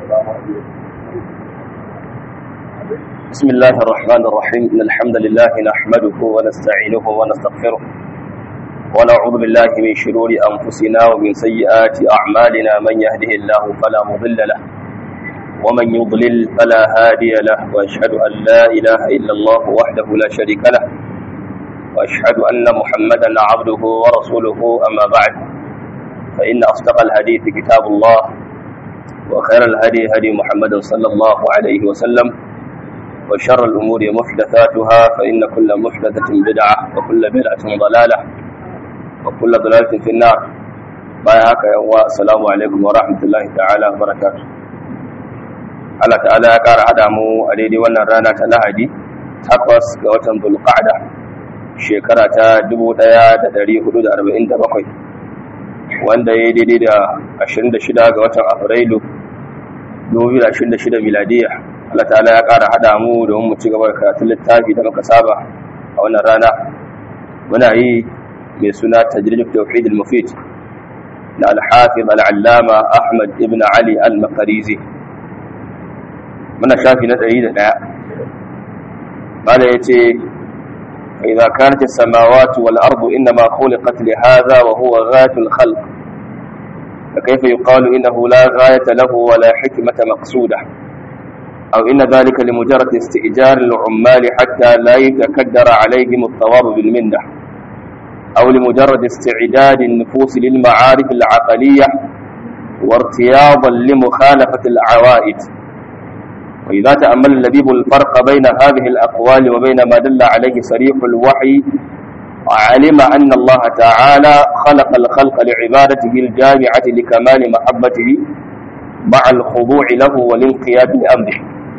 بسم الله الرحمن الرحيم إن الحمد لله نحمده ونستعينه ونستغفره ونعوذ بالله من شرور أنفسنا ومن سيئات أعمالنا من يهده الله فلا مضل له ومن يضلل فلا هادي له وأشهد أن لا إله إلا الله وحده لا شريك له وأشهد أن محمدا عبده ورسوله أما بعد فإن أصدق الحديث كتاب الله وخير الهدي هدي محمد صلى الله عليه وسلم وشر الأمور محدثاتها فإن كل محدثة بدعة وكل بدعة ضلالة وكل ضلالة في النار بايعك يا السلام عليكم ورحمة الله تعالى وبركاته Allah ta'ala ya ƙara haɗa mu a daidai wannan rana ta Lahadi takwas ga watan Zulqa'da shekara ta 1447 wanda ya yi daidai da 26 ga watan Afrilu 2026 miladiya Allah ta'ala ya ƙara haɗa mu domin mu ci gaba da karatun littafi da muka saba a wannan rana muna yi mai suna tajrid tauhid al-mufid na al-hafiz al-allama Ahmad ibn Ali al-Makarizi muna shafi na 101 bala yace idza kanat as-samawati wal ardu inma khuliqat li hadha wa huwa ghayatul khalq فكيف يقال إنه لا غاية له ولا حكمة مقصودة أو إن ذلك لمجرد استئجار العمال حتى لا يتكدر عليهم الثواب بالمنة أو لمجرد استعداد النفوس للمعارف العقلية وارتياضا لمخالفة العوائد وإذا تأمل اللبيب الفرق بين هذه الأقوال وبين ما دل عليه صريح الوحي علم أن الله تعالى خلق الخلق لعبادته الجامعة لكمال محبته مع الخضوع له والانقياد لأمره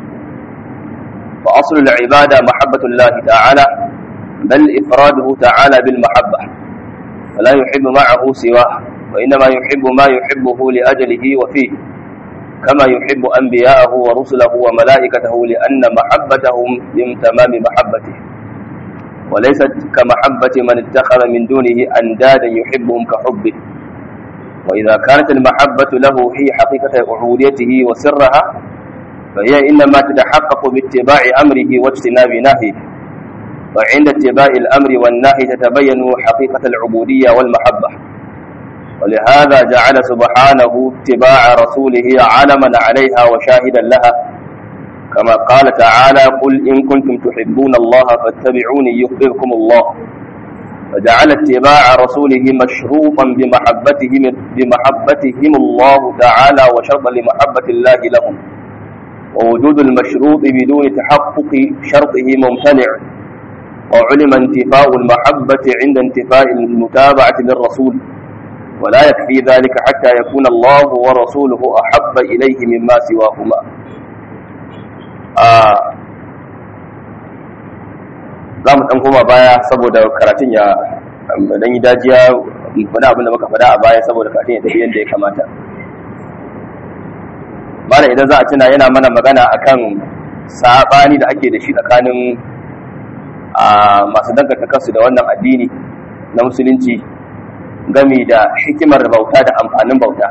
فأصل العبادة محبة الله تعالى بل إفراده تعالى بالمحبة فلا يحب معه سواه وإنما يحب ما يحبه لأجله وفيه كما يحب أنبياءه ورسله وملائكته لأن محبتهم من تمام محبته وليست كمحبة من اتخذ من دونه أندادا يحبهم كحبه وإذا كانت المحبة له هي حقيقة عبوديته وسرها فهي إنما تتحقق باتباع أمره واجتناب نهيه وعند اتباع الأمر والنهي تتبين حقيقة العبودية والمحبة ولهذا جعل سبحانه اتباع رسوله علما عليها وشاهدا لها كما قال تعالى قل إن كنتم تحبون الله فاتبعوني يحببكم الله فجعل اتباع رسوله مشروطا بمحبتهم بمحبتهم الله تعالى وشرطا لمحبة الله لهم ووجود المشروط بدون تحقق شرطه ممتنع وعلم انتفاء المحبة عند انتفاء المتابعة للرسول ولا يكفي ذلك حتى يكون الله ورسوله أحب إليه مما سواهما za mu ɗan koma baya saboda karatun ya dan yi dajiya wani abin da muka faɗa a baya saboda karatun ya tafi yadda ya kamata bana idan za a tuna yana mana magana akan saɓani da ake da shi tsakanin masu danganta kansu da wannan addini na musulunci gami da hikimar bauta da amfanin bauta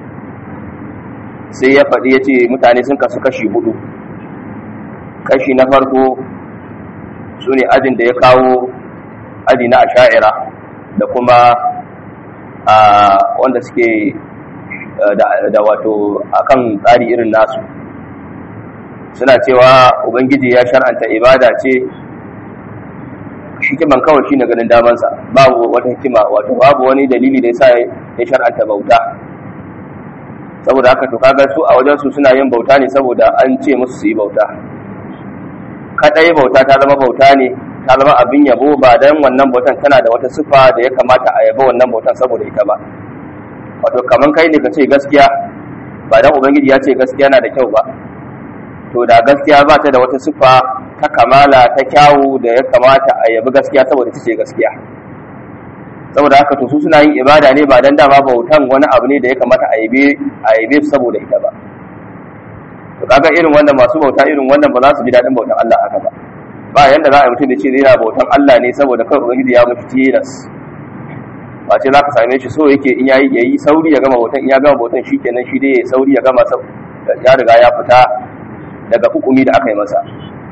sai ya faɗi ya ce mutane sun kasu kashi hudu kashi na farko su ne ajin da ya kawo aji na asha'ira da kuma wanda suke da wato akan tsari irin nasu suna cewa ubangiji ya shar'anta ibada ce hikiman kawai shi na ganin damansa babu wata hikima wato babu wani dalili da ya sa ya shar'anta bauta saboda haka to kaga su a wajensu suna yin bauta ne saboda an ce musu su yi bauta kadai bauta ta zama bauta ne ta zama abin yabo ba dan wannan bautan tana da wata sifa da ya kamata a yaba wannan bautan saboda ita ba wato kaman kai ne ka ce gaskiya ba dan ubangiji ya ce gaskiya na da kyau ba to da gaskiya ba ta da wata sifa ta kamala ta kyawu da ya kamata a yabi gaskiya saboda ta ce gaskiya saboda haka to su suna yin ibada ne ba dan dama bautan wani abu ne da ya kamata a yabe a yabe saboda ita ba to kaga irin wannan masu bauta irin wannan ba za su ji daɗin bautan Allah haka ba ba yanda za a yi mutum da ce zai yana bautan Allah ne saboda kawai ubangiji ya mutu tilas ba ce za ka same shi so yake in yayi yayi sauri ya gama bautan in ya gama bautan shi kenan shi dai ya sauri ya gama ya riga ya fita daga hukumi da aka yi masa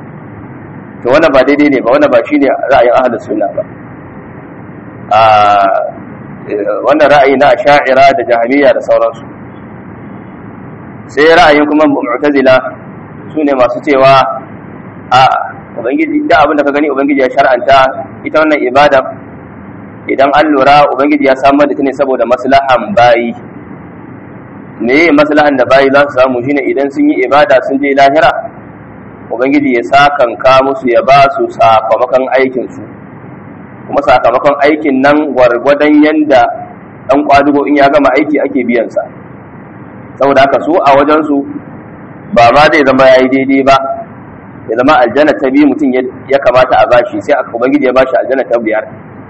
to wannan ba daidai ne ba wannan ba shine ra'ayin ahlus sunna ba a wannan ra'ayi na asha'ira da jahmiya da sauransu sai ra'ayin kuma mu'tazila sune masu cewa a ubangiji da abin da ka gani ubangiji ya shar'anta ita wannan ibada idan an lura ubangiji ya samar da ta ne saboda maslahan bayi me maslahan da bayi za su samu shine idan sun yi ibada sun je lahira ubangiji ya sakanka musu ya ba su sakamakon aikinsu kuma sakamakon aikin nan gwargwadon yanda ɗan kwadugo in ya gama aiki ake biyansa saboda haka su a wajensu ba ma zai zama ya yi daidai ba ya zama aljanna ta biyu mutum ya kamata a bashi sai aka ubangiji ya bashi aljanna ta biyar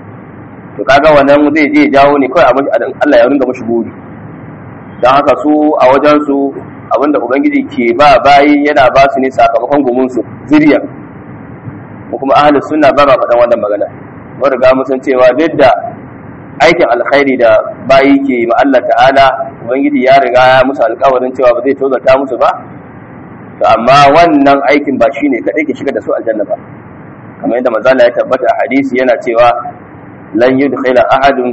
to kaga wannan zai je jawo ne kawai Allah ya ringa mashi buri don haka su a wajensu abinda ubangiji ke ba bayi yana ba su ne sakamakon gumunsu zuriya ko kuma ahlus sunna ba ma faɗan wannan magana mun riga mun san cewa duk da aikin alkhairi da bayi ke ma Allah ta'ala ubangiji ya riga ya musu alƙawarin cewa ba zai tozarta musu ba to amma wannan aikin ba shine kadai ke shiga da su aljanna ba kamar yadda manzala ya tabbata a hadisi yana cewa lan yudkhila ahadun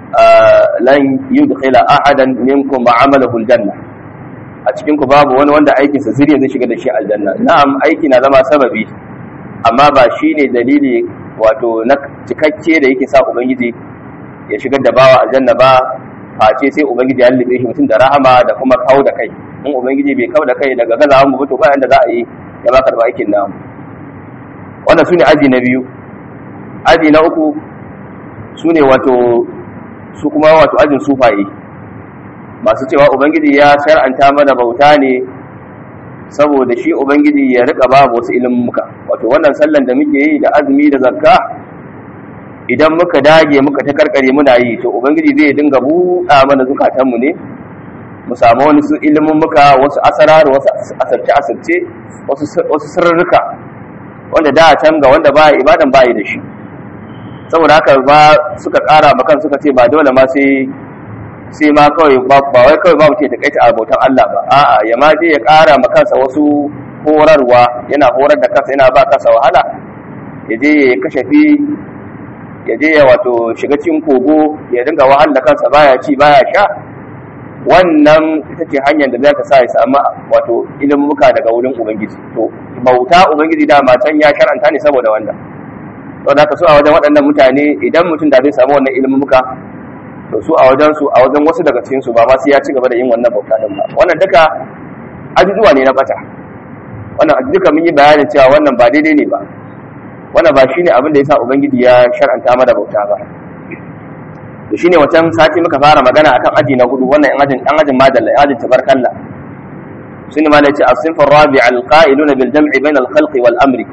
lan yudkhila ahadan minkum ma'amalahu aljanna a cikin ku babu wani wanda aikin sa zuriya zai shiga da shi aljanna na'am aiki na zama sababi amma ba shine dalili wato na cikakke da yake sa ubangiji ya shigar da bawa aljanna ba face sai ubangiji ya lullube shi mutum da rahama da kuma kawo da kai in ubangiji bai kawo da kai daga gazawan mu to bayan da za a yi ya ba karba aikin namu wannan sune aji na biyu aji na uku sune wato su kuma wato ajin sufaye masu cewa ubangiji ya shar'anta mana bauta ne saboda shi ubangiji ya rika babu wasu ilimuka wato wannan sallan da muke yi da azumi da zakka idan muka dage muka ta karkare muna yi to ubangiji zai dinga buɗa mana zukatanmu ne mu samu wani su ilimin muka wasu asarar wasu asarce asarce wasu sirrika wanda da can ga wanda ba ibadan ba da shi saboda haka ba suka ƙara makan suka ce ba dole ma sai sai ma kawai ba wai kawai ba mutum ya takaita a bautan Allah ba a'a ya ma je ya ƙara ma kansa wasu horarwa yana horar da kansa yana ba kansa wahala ya je ya kashafi ya je ya wato shiga cikin kogo ya dinga wahal da kansa baya ci baya sha wannan ita ce hanyar da za ka sa ya samu wato ilimuka daga wurin ubangiji to bauta ubangiji da can ya shar'anta ne saboda wannan saboda haka so a wajen waɗannan mutane idan mutum da zai samu wannan ilimuka to su a wajen su a wajen wasu daga cikin su ba ma sai ya ci gaba da yin wannan bauta din ba wannan duka ajujuwa ne na bata wannan duka mun yi bayanin cewa wannan ba daidai ne ba wannan ba shine abin da yasa ubangiji ya shar'anta mana bauta ba to shine wancan sati muka fara magana akan aji na hudu wannan yan ajin yan ajin madalla yan ajin tabarkalla shine ma nace as-sinf ar-rabi' al-qa'iluna bil jam'i bayna al-khalqi wal amri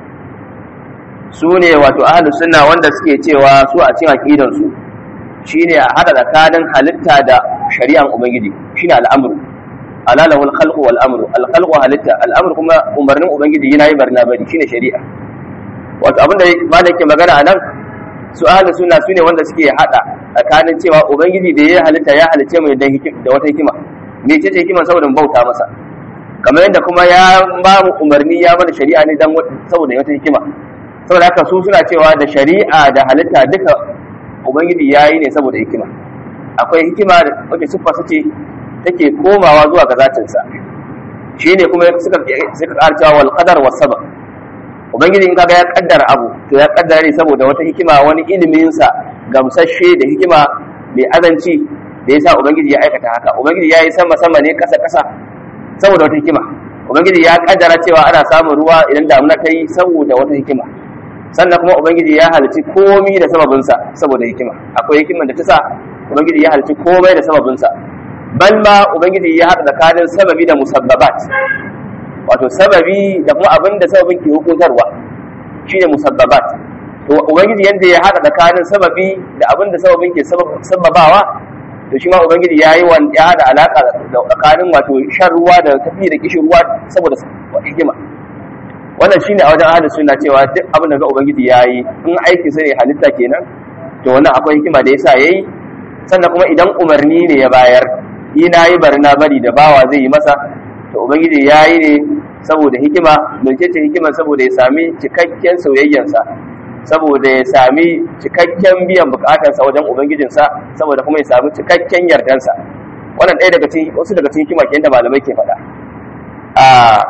sune wato ahlus sunna wanda suke cewa su a cikin aqidan su shine a hada tsakanin halitta da shari'an ubangiji shine al'amru ala lahu al-khalqu wal amru al-khalqu halitta al-amru kuma umarnin ubangiji yana yi barna bari shine shari'a wato abinda malam ke magana anan su ahlus sunna sune wanda suke hada tsakanin cewa ubangiji da ya halitta ya halice mu da wata hikima me ce hikima saboda mu bauta masa kamar yadda kuma ya ba mu umarni ya mana shari'a ne dan saboda wata hikima saboda haka su suna cewa da shari'a da halitta duka ubangiji ya yi ne saboda hikima akwai hikima da wacce siffa suke take komawa zuwa ga zatinsa shi ne kuma suka suka ƙara cewa wal qadar was sabab ubangiji in kaga ya kaddara abu to ya kaddara ne saboda wata hikima wani ilimin sa gamsashe da hikima mai azanci da yasa ubangiji ya aikata haka ubangiji ya yi sama sama ne kasa kasa saboda wata hikima ubangiji ya kaddara cewa ana samun ruwa idan damuna ta yi saboda wata hikima sannan kuma ubangiji ya halici komai da sababinsa saboda hikima akwai hikiman da ta sa ubangiji ya halici komai da sababinsa bal ma ubangiji ya haɗa tsakanin sababi da musabbabat wato sababi da kuma abin da sababin ke hukuntarwa shine musabbabat to ubangiji yanda ya haɗa tsakanin sababi da abin da sababin ke sababawa to shi ma ubangiji ya yi ya haɗa alaƙa da tsakanin wato shan ruwa da tafi da kishin ruwa saboda hikima wannan shine a wajen ahlus sunna cewa duk abin da ga ubangiji yayi in aiki sai ne halitta kenan to wannan akwai hikima da yasa yayi sannan kuma idan umarni ne ya bayar yi na yi bari na bari da bawa zai yi masa to ubangiji ya yi ne saboda hikima mecece hikima saboda ya sami cikakken soyayyansa saboda ya sami cikakken biyan bukatarsa wajen ubangijinsa saboda kuma ya sami cikakken yardansa wannan ɗaya daga cikin wasu daga cikin hikima kenan da malamai ke faɗa a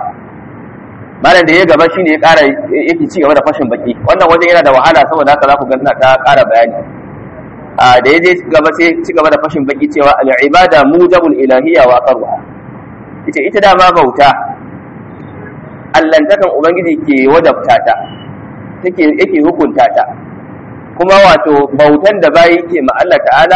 malam da ya gaba shine ya ƙara yake ci gaba da fashin baki wannan wajen yana da wahala saboda haka za ku ga ina ta ƙara bayani a da ya je gaba sai ci gaba da fashin baki cewa al-ibada mujabul ilahiyya wa aqarruha ita ita dama bauta allantakan ubangiji ke wajabta ta take yake hukunta ta kuma wato bautan da bayi ke ma Allah ta'ala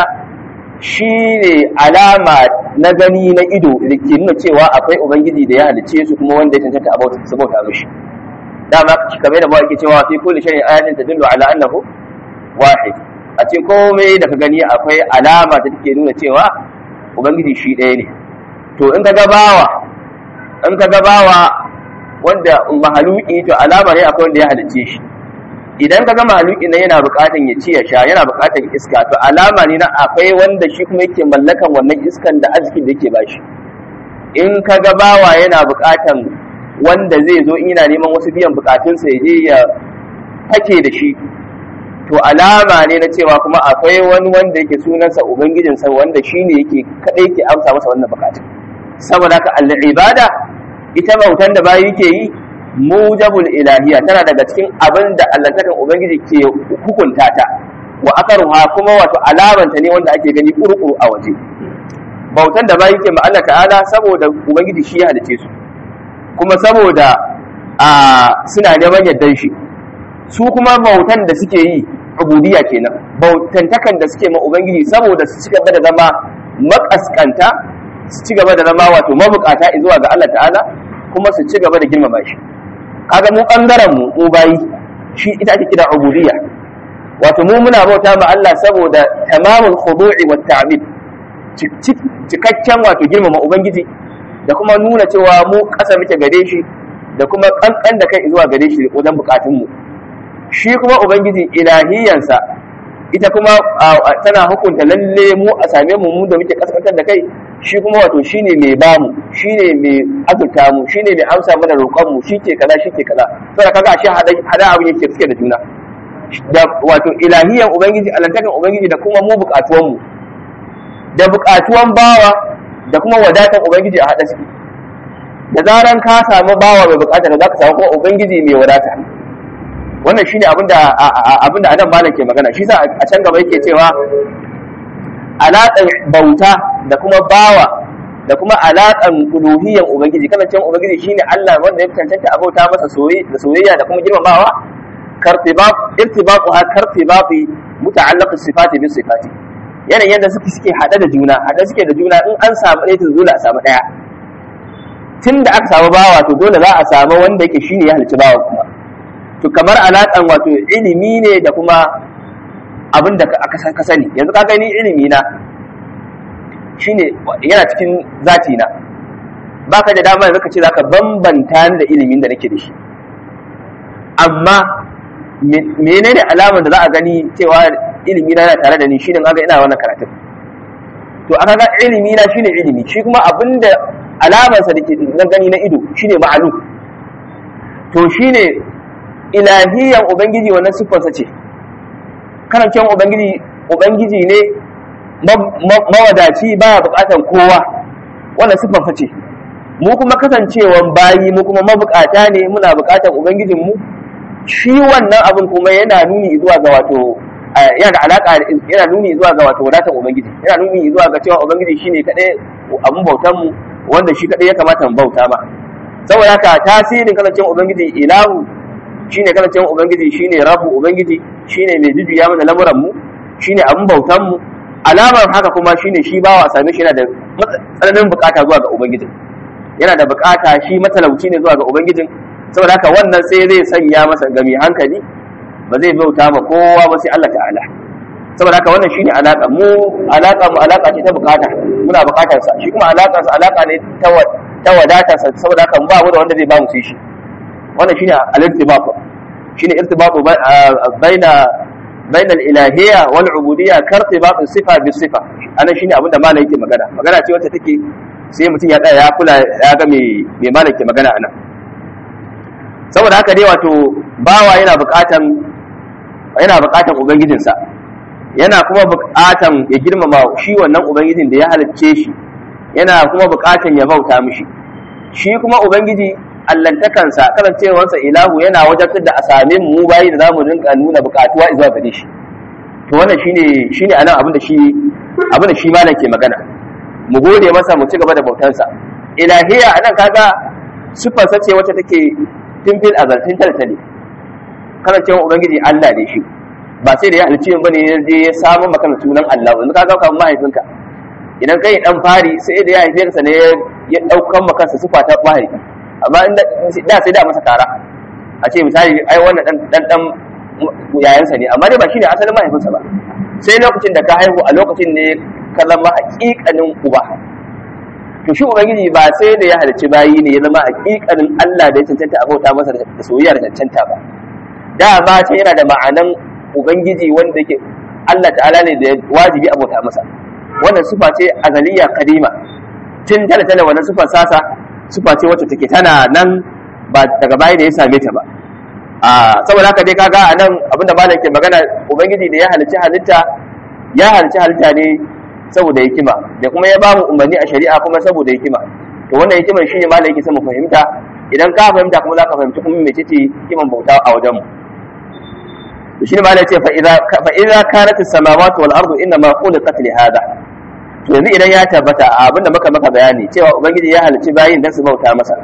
shine alama na gani na ido da ke nuna cewa akwai ubangiji da ya halice su kuma wanda ya cancanta a bauta su bauta mishi dama kamar da ba yake cewa fi kulli shay'in ayatin tadullu ala annahu wahid a cikin komai da ka gani akwai alama da take nuna cewa ubangiji shi ɗaya ne to in ka ga bawa in ka ga bawa wanda mahaluki to alama ne akwai wanda ya halicce shi idan ka ga mahaluki nan yana buƙatan ya ci ya sha yana buƙatan iska to alama ne na akwai wanda shi kuma yake mallakan wannan iskan da arzikin da yake bashi in ka ga bawa yana buƙatan wanda zai zo in yana neman wasu biyan buƙatunsa ya je ya fake da shi to alama ne na cewa kuma akwai wani wanda yake sunansa ubangijinsa wanda shi ne yake kaɗai ke amsa masa wannan bukatun saboda haka al-ibada ita bautan da bayi ke yi mujabul ilahiya tana daga cikin abin da allantakan ubangiji ke hukunta ta wa akaruha kuma wato alamanta ne wanda ake gani kurkuru a waje bautan da bayi ke ma Allah ta'ala saboda ubangiji shi ya halice su kuma saboda a suna neman yardan shi su kuma bautan da suke yi ubudiyya kenan bautantakan da suke ma ubangiji saboda su ci gaba da zama makaskanta su ci gaba da zama wato mabukata zuwa ga Allah ta'ala kuma su ci gaba da girmama shi kaga mu bangaren mu mu bayi shi ita ake kira ubudiyya wato mu muna bauta ma Allah saboda tamamul khudu'i wat ta'bid cikakken wato girmama ubangiji da kuma nuna cewa mu kasa muke gare shi da kuma kankan da kai zuwa gare shi wajen bukatun mu shi kuma ubangiji ilahiyansa ita kuma tana hukunta lalle mu a same mu mu da muke kaskantar da kai shi kuma wato shine mai bamu shine mai azurta mu shine mai amsa mana roƙon mu shi ke kaza shi ke kaza saboda kaga shi hada abin yake suke da juna da wato ilahiyan ubangiji alantakan ubangiji da kuma mu buƙatuwan mu da buƙatuwan bawa da kuma wadatan ubangiji a hada suke da zaran ka samu bawa mai buƙata da zaka samu kuma ubangiji mai wadata wannan shine abinda abinda adam malam ke magana shi sa a can gaba yake cewa alaƙar bauta da kuma bawa da kuma alaƙar uluhiyyan ubangiji kana cewa ubangiji shine Allah wanda ya cancanta a bauta masa da soyayya da kuma girmamawa kartibaq irtibaqu ha kartibaqi muta'allaq sifati bi sifati yanayin yadda suke suke hada da juna hada suke da juna in an samu ɗaya to dole a samu ɗaya tun da aka samu bawa to dole za a samu wanda yake shine ya halicci bawa kuma to kamar alaƙan wato ilimi ne da kuma abin da ka sani yanzu ka gani ilimi na shine yana cikin zati na baka da dama yanzu ka ce zaka bambanta da ilimin da nake da shi amma menene alamar da za a gani cewa ilimi na yana tare da ni shine kaga ina wannan karatun to aka ga ilimi na shine ilimi shi kuma abinda alamarsa da ke na gani na ido shine ma'alu to shine ilahiyan ubangiji wannan siffarsa ce karancewan ubangiji ubangiji ne mawadaci baya bukatan kowa wannan siffarsa ce mu kuma kasancewan bayi mu kuma mabukata ne muna bukatan ubangijin mu shi wannan abin kuma yana nuni zuwa ga wato yana da alaka yana nuni zuwa ga wato wadatan ubangiji yana nuni zuwa ga cewa ubangiji shine kadai abun bautan mu wanda shi kadai ya kamata mu bauta ma saboda haka tasirin kasancewan ubangiji ilahu shine kasancewan ubangiji shine rabu ubangiji shine mai jujjuya mana lamuran mu shine abun bautan mu alamar haka kuma shine shi bawa a same shi yana da tsananin bukata zuwa ga ubangijin yana da bukata shi matalauci ne zuwa ga ubangijin saboda haka wannan sai zai sanya masa gami hankali ba zai bauta ma kowa ba sai Allah ta'ala saboda haka wannan shine alaka mu alaka mu alaka ce ta bukata muna bukatar sa shi kuma alaka sa alaka ne ta ta wadata sa saboda haka ba mu da wanda zai ba mu sai shi wannan shine al-irtibaq shine irtibaqu baina baina al-ilahiyya wal ubudiyya kartibaq sifa bi sifa ana shine abinda malai yake magana magana ce wacce take sai mutum ya tsaya ya kula ya ga me me malaki magana anan saboda haka dai wato bawa yana buƙatan yana buƙatan ubangijinsa yana kuma buƙatan ya girmama shi wannan ubangijin da ya halicce shi yana kuma buƙatan ya bauta mishi shi kuma ubangiji allantakansa kasancewarsa ilahu yana wajabtar da a same mu bayi da zamu rinka nuna buƙatuwa zuwa gare shi to wannan shine shine anan abin da shi abin da shi malam ke magana mu gode masa mu ci gaba da bautansa ilahiya anan kaga sifar sace wacce take timfil azaltin taltali kasancewa ubangiji Allah ne shi ba sai da ya halicci yin bane ya je ya samu maka sunan Allah yanzu ka ga kamar mahaifinka idan kai dan fari sai da ya haife ka ne ya daukan maka sa sifa ta mahaifi amma inda da sai da masa kara a ce misali ai wannan dan dan dan yayansa ne amma dai ba shine asalin mahaifinsa ba sai lokacin da ka haihu a lokacin ne ka zama hakikanin uba to shi ubangiji ba sai da ya halicci bayi ne ya zama hakikanin Allah da ya cancanta a bauta masa da soyayya da cancanta ba da ba sai yana da ma'anan ubangiji wanda yake Allah ta'ala ne da wajibi a bauta masa wannan sufa ce azaliya kadima tun tana tana wannan sufar sasa sufa ce wacce take tana nan ba daga baya da ya same ta ba a saboda haka dai kaga a nan abinda malam ke magana ubangiji da ya halicci halitta ya halicci halitta ne saboda hikima da kuma ya bamu umarni a shari'a kuma saboda hikima to wannan hikimar shine malam yake son mu fahimta idan ka fahimta kuma zaka fahimci kuma mece ce hikiman bauta a wajen mu to shine malam ce fa idza fa idza kanat as-samawati wal ardu inna ma khuliqat li hada to yanzu idan ya tabbata abinda muka maka bayani cewa ubangiji ya halicci bayin dan su bauta masa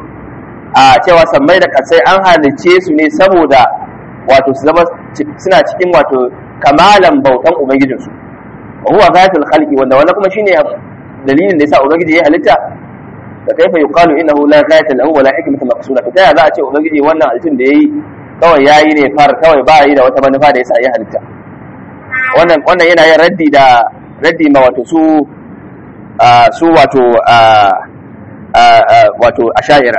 a cewa sammai da kasai an halicce su ne saboda wato su zama suna cikin wato kamalan bautan ubangijinsu wa huwa ghayatul khalqi wanda wannan kuma shine dalilin da yasa ubangiji ya halitta da kaifa yuqalu innahu la ghayata lahu wa la hikmata maqsuda to taya za a ce ubangiji wannan halittun da yayi kawai yayi ne far kawai ba yi da wata manufa da yasa ya halitta wannan wannan yana yin raddi da raddi ma wato su su wato wato asha'ira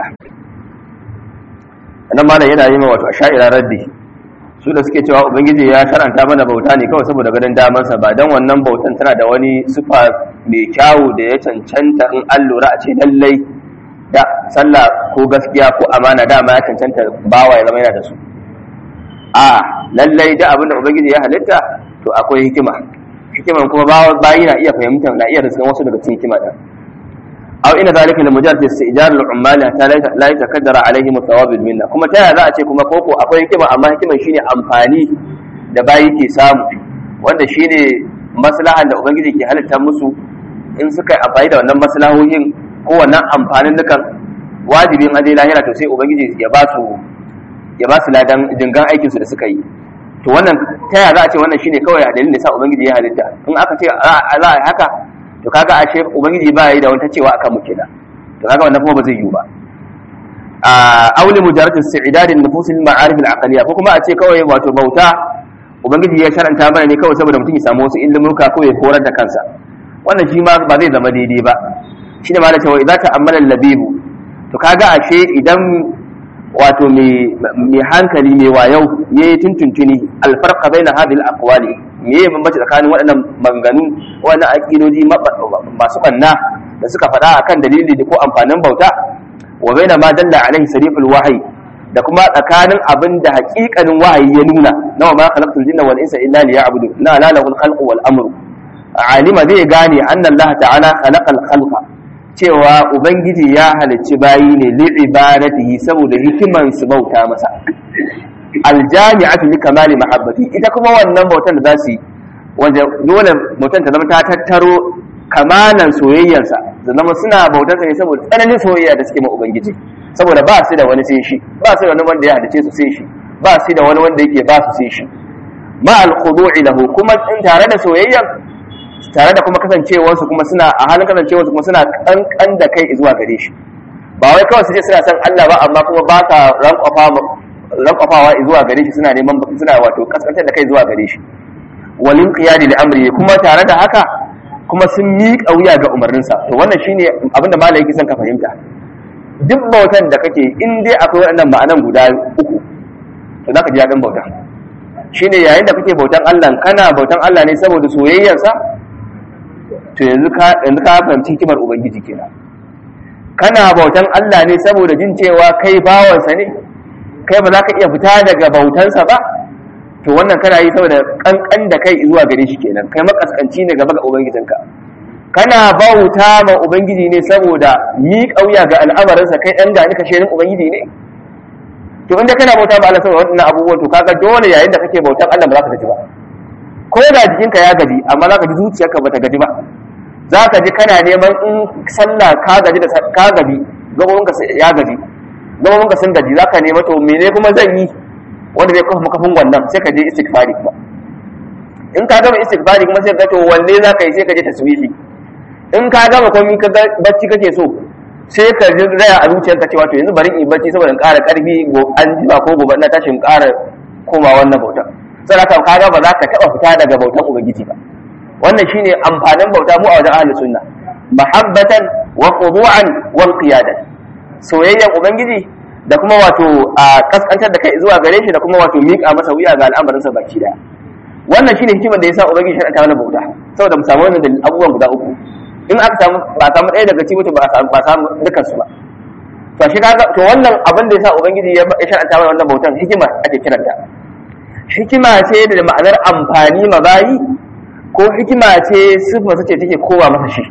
nan malam yana yi ma wato asha'ira raddi su da suke cewa ubangiji ya sharanta mana bauta ne kawai saboda ganin damansa ba don wannan bautan tana da wani sufa mai kyawu da ya cancanta in an lura a ce lallai da sallah ko gaskiya ko amana dama ya cancanta bawa ya zama yana da su a lallai da abin da ubangiji ya halitta to akwai hikima hikiman kuma bayi na iya fahimta na iya riskan wasu daga cikin hikima din aw ina zalika li mujarrad istijar al ummal hatta la yatakaddara alaihim thawab al minna kuma ta za a ce kuma koko akwai hikima amma hikiman shine amfani da bayi ke samu wanda shine maslahan da ubangiji ke halitta musu in suka yi amfani da wannan maslahohin ko wannan amfanin dukan wajibin aje lahira to sai ubangiji ya ba su ya ba su ladan dingan aikin su da suka yi to wannan ta yaya za a ce wannan shine kawai a dalilin da sa ubangiji ya halitta in aka ce za a yi haka to kaga ashe ubangiji ba yi da wata cewa akan mu kenan to kaga wannan kuma ba zai yiwu ba a auli mujarrad isti'dad an-nufus al-ma'arif al-aqliyya ko kuma a ce kawai wato bauta ubangiji ya sharanta mana ne kawai saboda mutum ya samu wasu ilmuka ko ya horar da kansa wannan shi ma ba zai zama daidai ba shine ma da cewa idan ta ammala labibu to kaga ashe idan wato mai hankali mai wayau ya yi tuntuntuni alfarka bai na hadil akwali me ya bambanci tsakanin waɗannan manganu waɗannan aƙidoji masu ɓanna da suka faɗa akan dalili da ko amfanin bauta wa bai na ma dalla alaihi sariful wahayi da kuma tsakanin abin da haƙiƙanin wahayi ya nuna na wa ma khalaqtul jinna wal insa illa liya'budu na la lahul khalqu wal amru alima zai gane anna Allah ta'ala khalaqal khalqa cewa ubangiji ya halicci bayi ne li'ibadatihi saboda hikiman su bauta masa aljami'atu li kamali mahabbati ita kuma wannan bautan da za su yi wanda dole bautan ta zama ta tattaro kamalan soyayyarsa da zama suna bautar ne saboda tsananin soyayya da suke ma ubangiji saboda ba su da wani sai shi ba su da wani wanda ya halicce su sai shi ba su da wani wanda yake ba su sai shi ma al-khudu'i lahu kuma in tare da soyayyan tare da kuma kasancewarsu kuma suna a halin kasancewarsu kuma suna kankan da kai zuwa gare shi ba wai kawai su je suna san Allah ba amma kuma ba sa rankwafawa zuwa gare shi suna neman suna wato kaskantar da kai zuwa gare shi walin qiyadi li amri kuma tare da haka kuma sun miƙa wuya ga umarninsa to wannan shine abin da malai yake son ka fahimta duk bautan da kake in dai akwai waɗannan ma'anan guda uku to zaka ji daɗin bautan shine yayin da kake bautan Allah kana bautan Allah ne saboda soyayyarsa to yanzu ka yanzu ka fahimci hikimar ubangiji kenan kana bautan Allah ne saboda jin cewa kai bawansa ne kai ba za ka iya fita daga bautansa ba to wannan kana yi saboda kankan da kai zuwa gare shi kenan kai makaskanci ne gaba ga ubangijinka kana bauta ma ubangiji ne saboda mi kauya ga al'amarinsa kai dan gani kasherin ubangiji ne to inda kana bauta ba Allah saboda wannan abubuwan to kaga dole yayin da kake bautan Allah ba za ka gaji ba ko da jikinka ya gaji amma za ka ji zuciyarka ba ta gaji ba za ka ji kana neman in sallah ka gaji da ka gaji gabobinka ya gaji gabobinka sun gaji za ka nema to mene kuma zan yi wanda zai kafa makafin wannan sai ka je istighfari kuma in ka gama istighfari kuma sai ka to wanne za ka yi sai ka je taswifi in ka gama komai ka bacci kake so sai ka ji raya a zuciyarka cewa to yanzu bari in bacci saboda in ƙara ƙarfi an jima ko gobe na tashi in ƙara koma wannan bauta sai ka kaga ba za ka taɓa fita daga bautan ubangiji ba wannan shine amfanin bauta mu a wajen ahlus sunna mahabbatan wa khudu'an wa qiyadan soyayyan ubangiji da kuma wato a kaskantar da kai zuwa gare shi da kuma wato miƙa masa wuya ga al'amarinsa baki daya wannan shine hikimar da yasa ubangiji shar'anta mana bauta saboda mu samu wannan abubuwan guda uku in aka samu ba samu ɗaya daga cikin ba samu ba samu dukkan su ba to shi kaga to wannan abin da yasa ubangiji ya shar'anta mana wannan bautan hikima ake kiranta hikima ce da ma'anar amfani ma bayi ko hikima ce sifa ce take kowa masa shi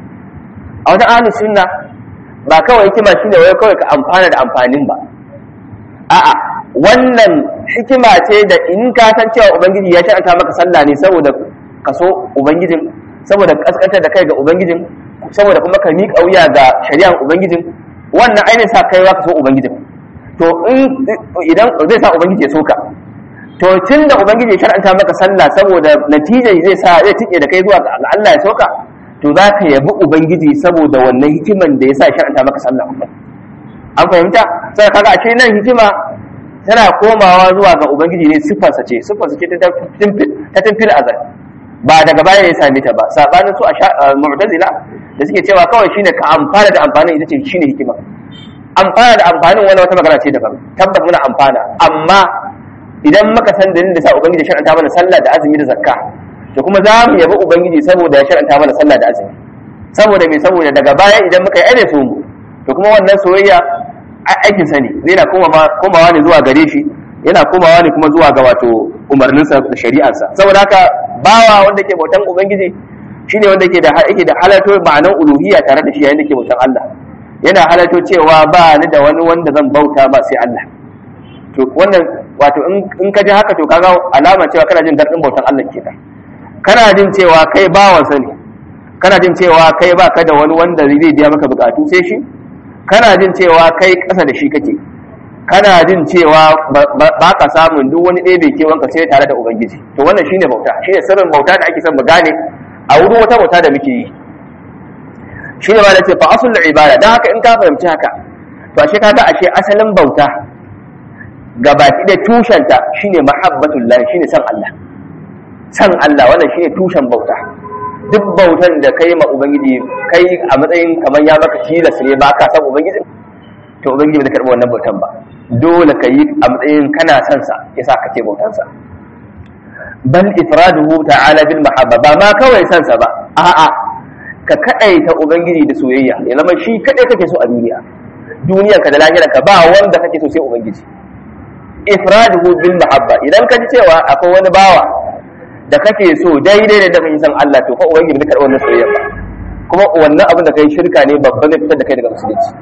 a wajen ahlus sunna ba kawai hikima shine wai kawai ka amfana da amfanin ba a'a wannan hikima ce da in ka san cewa ubangiji ya shar'anta maka sallah ne saboda ka so ubangijin saboda kaskantar da kai ga ubangijin saboda kuma ka miƙa wuya ga shari'an ubangijin wannan ainihin sa kai ka so ubangijin to in idan zai sa ubangiji ya so ka to tun da ubangiji ya shar'anta maka sallah saboda natijar zai sa zai tike da kai zuwa ga Allah ya soka to za ka yabi ubangiji saboda wannan hikiman da ya sa shar'anta maka sallah an fahimta sai kaga ashe nan hikima tana komawa zuwa ga ubangiji ne siffarsa ce siffarsa ce ta timfil azal ba daga baya ya same ta ba sabanin su a mu'tazila da suke cewa kawai shine ka amfana da amfanin ita ce shine hikima amfana da amfanin wani wata magana ce daban tabbas muna amfana amma idan muka san dalilin da sa ubangiji shar'anta mana sallah da azumi da zakka to kuma za mu yabi ubangiji saboda ya shar'anta mana sallah da azumi saboda me saboda daga baya idan muka yi aire so mu to kuma wannan soyayya aikin sa ne zai na komawa ne zuwa gare shi yana komawa ne kuma zuwa ga wato umarninsa da shari'arsa saboda haka bawa wanda ke bautan ubangiji shine wanda ke da yake da halatto ma'anar uluhiyya tare da shi yayin da ke bautan Allah yana halatto cewa ba ni da wani wanda zan bauta ba sai Allah to wannan wato in ka ji haka to kaga alama cewa kana jin daɗin bautan Allah kenan kana jin cewa kai bawansa ne kana jin cewa kai baka da wani wanda zai biya maka bukatu sai shi kana jin cewa kai ƙasa da shi kake kana jin cewa ba ka samun duk wani ɗaya bai kewanka sai tare da ubangiji to wannan shine bauta shine sirrin bauta da ake son mu gane a wurin wata bauta da muke yi shine ma da ce fa asul ibada dan haka in ka fahimci haka to ashe kaga ashe asalin bauta gabaki da tushenta shine mahabbatullah shine san Allah san Allah wannan shine tushen bauta duk bautan da kai ma ubangiji kai a matsayin kamar ya maka tilas ne ba ka san ubangijin to ubangiji bai karɓi wannan bautan ba dole ka yi a matsayin kana son sa yasa ka ce bautan sa bal ifraduhu ta'ala bil mahabba ba ma kawai son sa ba a'a ka kadaita ubangiji da soyayya ya zama shi kadai kake so a duniya duniyarka da lahirarka ba wanda kake so sai ubangiji ifraduhu bil mahabba idan ka ji cewa akwai wani bawa da kake so daidai da kake san Allah to fa ubangiji bai karɓi wannan soyayya ba kuma wannan abin da kai shirka ne babban zai fitar da kai daga musulunci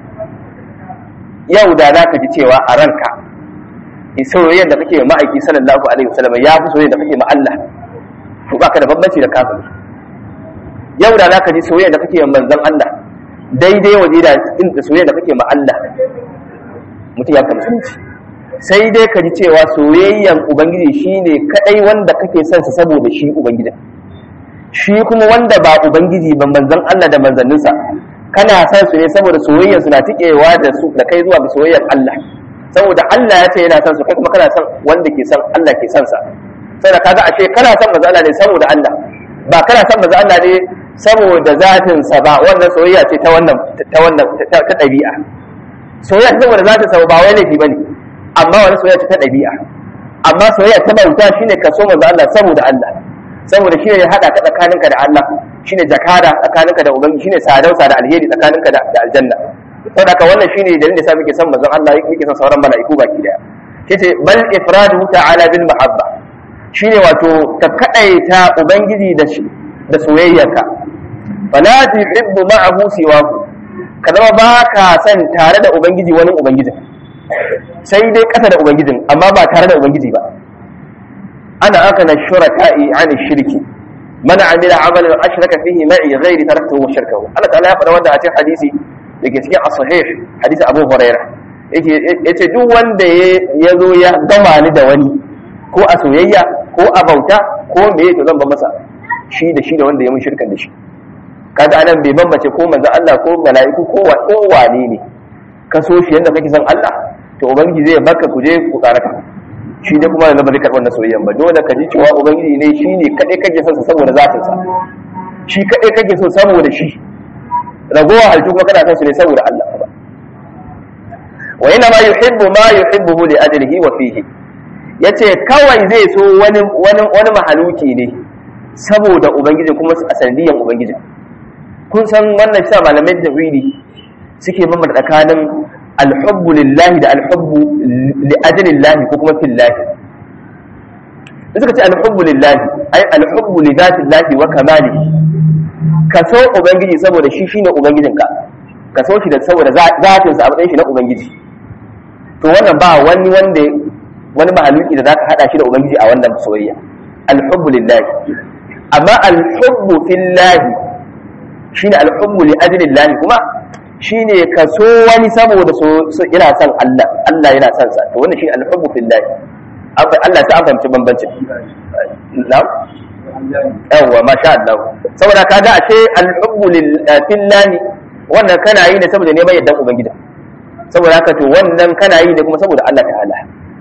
yau da za ka ji cewa a ranka soyayyar da kake ma ma'aiki sallallahu alaihi wasallam ya fi soyayyar da kake ma Allah to baka da bambanci da kafiri yau da za ka ji soyayyar da kake ma manzon Allah daidai waje da soyayyar da kake ma Allah mutum ya kama musulunci sai dai ka ji cewa soyayyan ubangiji shine kadai wanda kake son sa saboda shi ubangijin shi kuma wanda ba ubangiji ba manzon Allah da manzanninsa kana son su ne saboda soyayyar su na tikewa da su da kai zuwa ga soyayyar Allah saboda Allah ya ce yana son su kai kuma kana son wanda ke son Allah ke son sa saboda kaga ashe kana son manzon Allah ne saboda Allah ba kana son manzon Allah ne saboda zatin sa ba wannan soyayya ce ta wannan ta wannan ta dabi'a soyayya saboda zatin sa ba wai laifi bane amma wani soyayya ta ɗabi'a amma soyayya ta bauta shine ka so manzo Allah saboda Allah saboda shine ya hada ka tsakaninka da Allah shine jakada tsakaninka da ubangiji shine sadausa da alheri tsakaninka da aljanna saboda haka wannan shine dalilin da yasa muke son manzon Allah muke son sauran mala'iku baki daya yace bal ifraduhu ta'ala bil mahabba shine wato ka kadaita ubangiji da shi da soyayyarka fala tuhibbu ma'ahu siwahu ka zama ba ka san tare da ubangiji wani ubangijin sai dai kasa da ubangijin amma ba tare da ubangiji ba ana aka na shuraka'i an shirki man amila amalan ashraka fihi ma'i ghairi taraktuhu wa shirkahu Allah ta'ala ya faɗa wanda a cikin hadisi dake cikin as-sahih hadisi Abu Hurairah yake yace duk wanda ya zo ya gama ni da wani ko a soyayya ko a bauta ko me to zan ba masa shi da shi da wanda ya mun shirkan da shi kaga anan bai bambace ko manzo Allah ko mala'iku ko ko wane ne ka so shi yanda kake son Allah to ubangiji zai barka ku je ku karaka shi dai kuma yanzu ba zai karɓar da soyayyan ba dole ka ji cewa ubangiji ne shi ne kaɗai kake son sa saboda zatin sa shi kaɗai kake so saboda shi ragowa halittu kuma kana son su ne saboda Allah ba wa yana ma yuhibbu ma yuhibbuhu li ajlihi wa fihi yace kawai zai so wani wani wani mahaluki ne saboda ubangiji kuma a sanadiyan ubangiji kun san wannan shi malamai tauhidi suke bambanta tsakanin alhubbu lillahi da alhubbu li ajlillahi ko kuma fillahi da suka ce alhubbu lillahi ai alhubbu li zatillahi wa kamalihi ka so ubangiji saboda shi shine ubangijinka ka so shi da saboda zatin sa a matsayin shi na ubangiji to wannan ba wani wanda wani mahaluki da zaka hada shi da ubangiji a wannan soyayya alhubbu lillahi amma alhubbu fillahi shine alhubbu li ajlillahi kuma shine ka so wani saboda so yana son Allah Allah yana son sa to wannan shine alhubbu fillahi Allah ta fahimci bambancin na'am yawwa masha Allah saboda kaga ashe alhubbu lillahi wannan kana yi ne saboda neman yaddan ubangiji saboda haka to wannan kana yi ne kuma saboda Allah ta'ala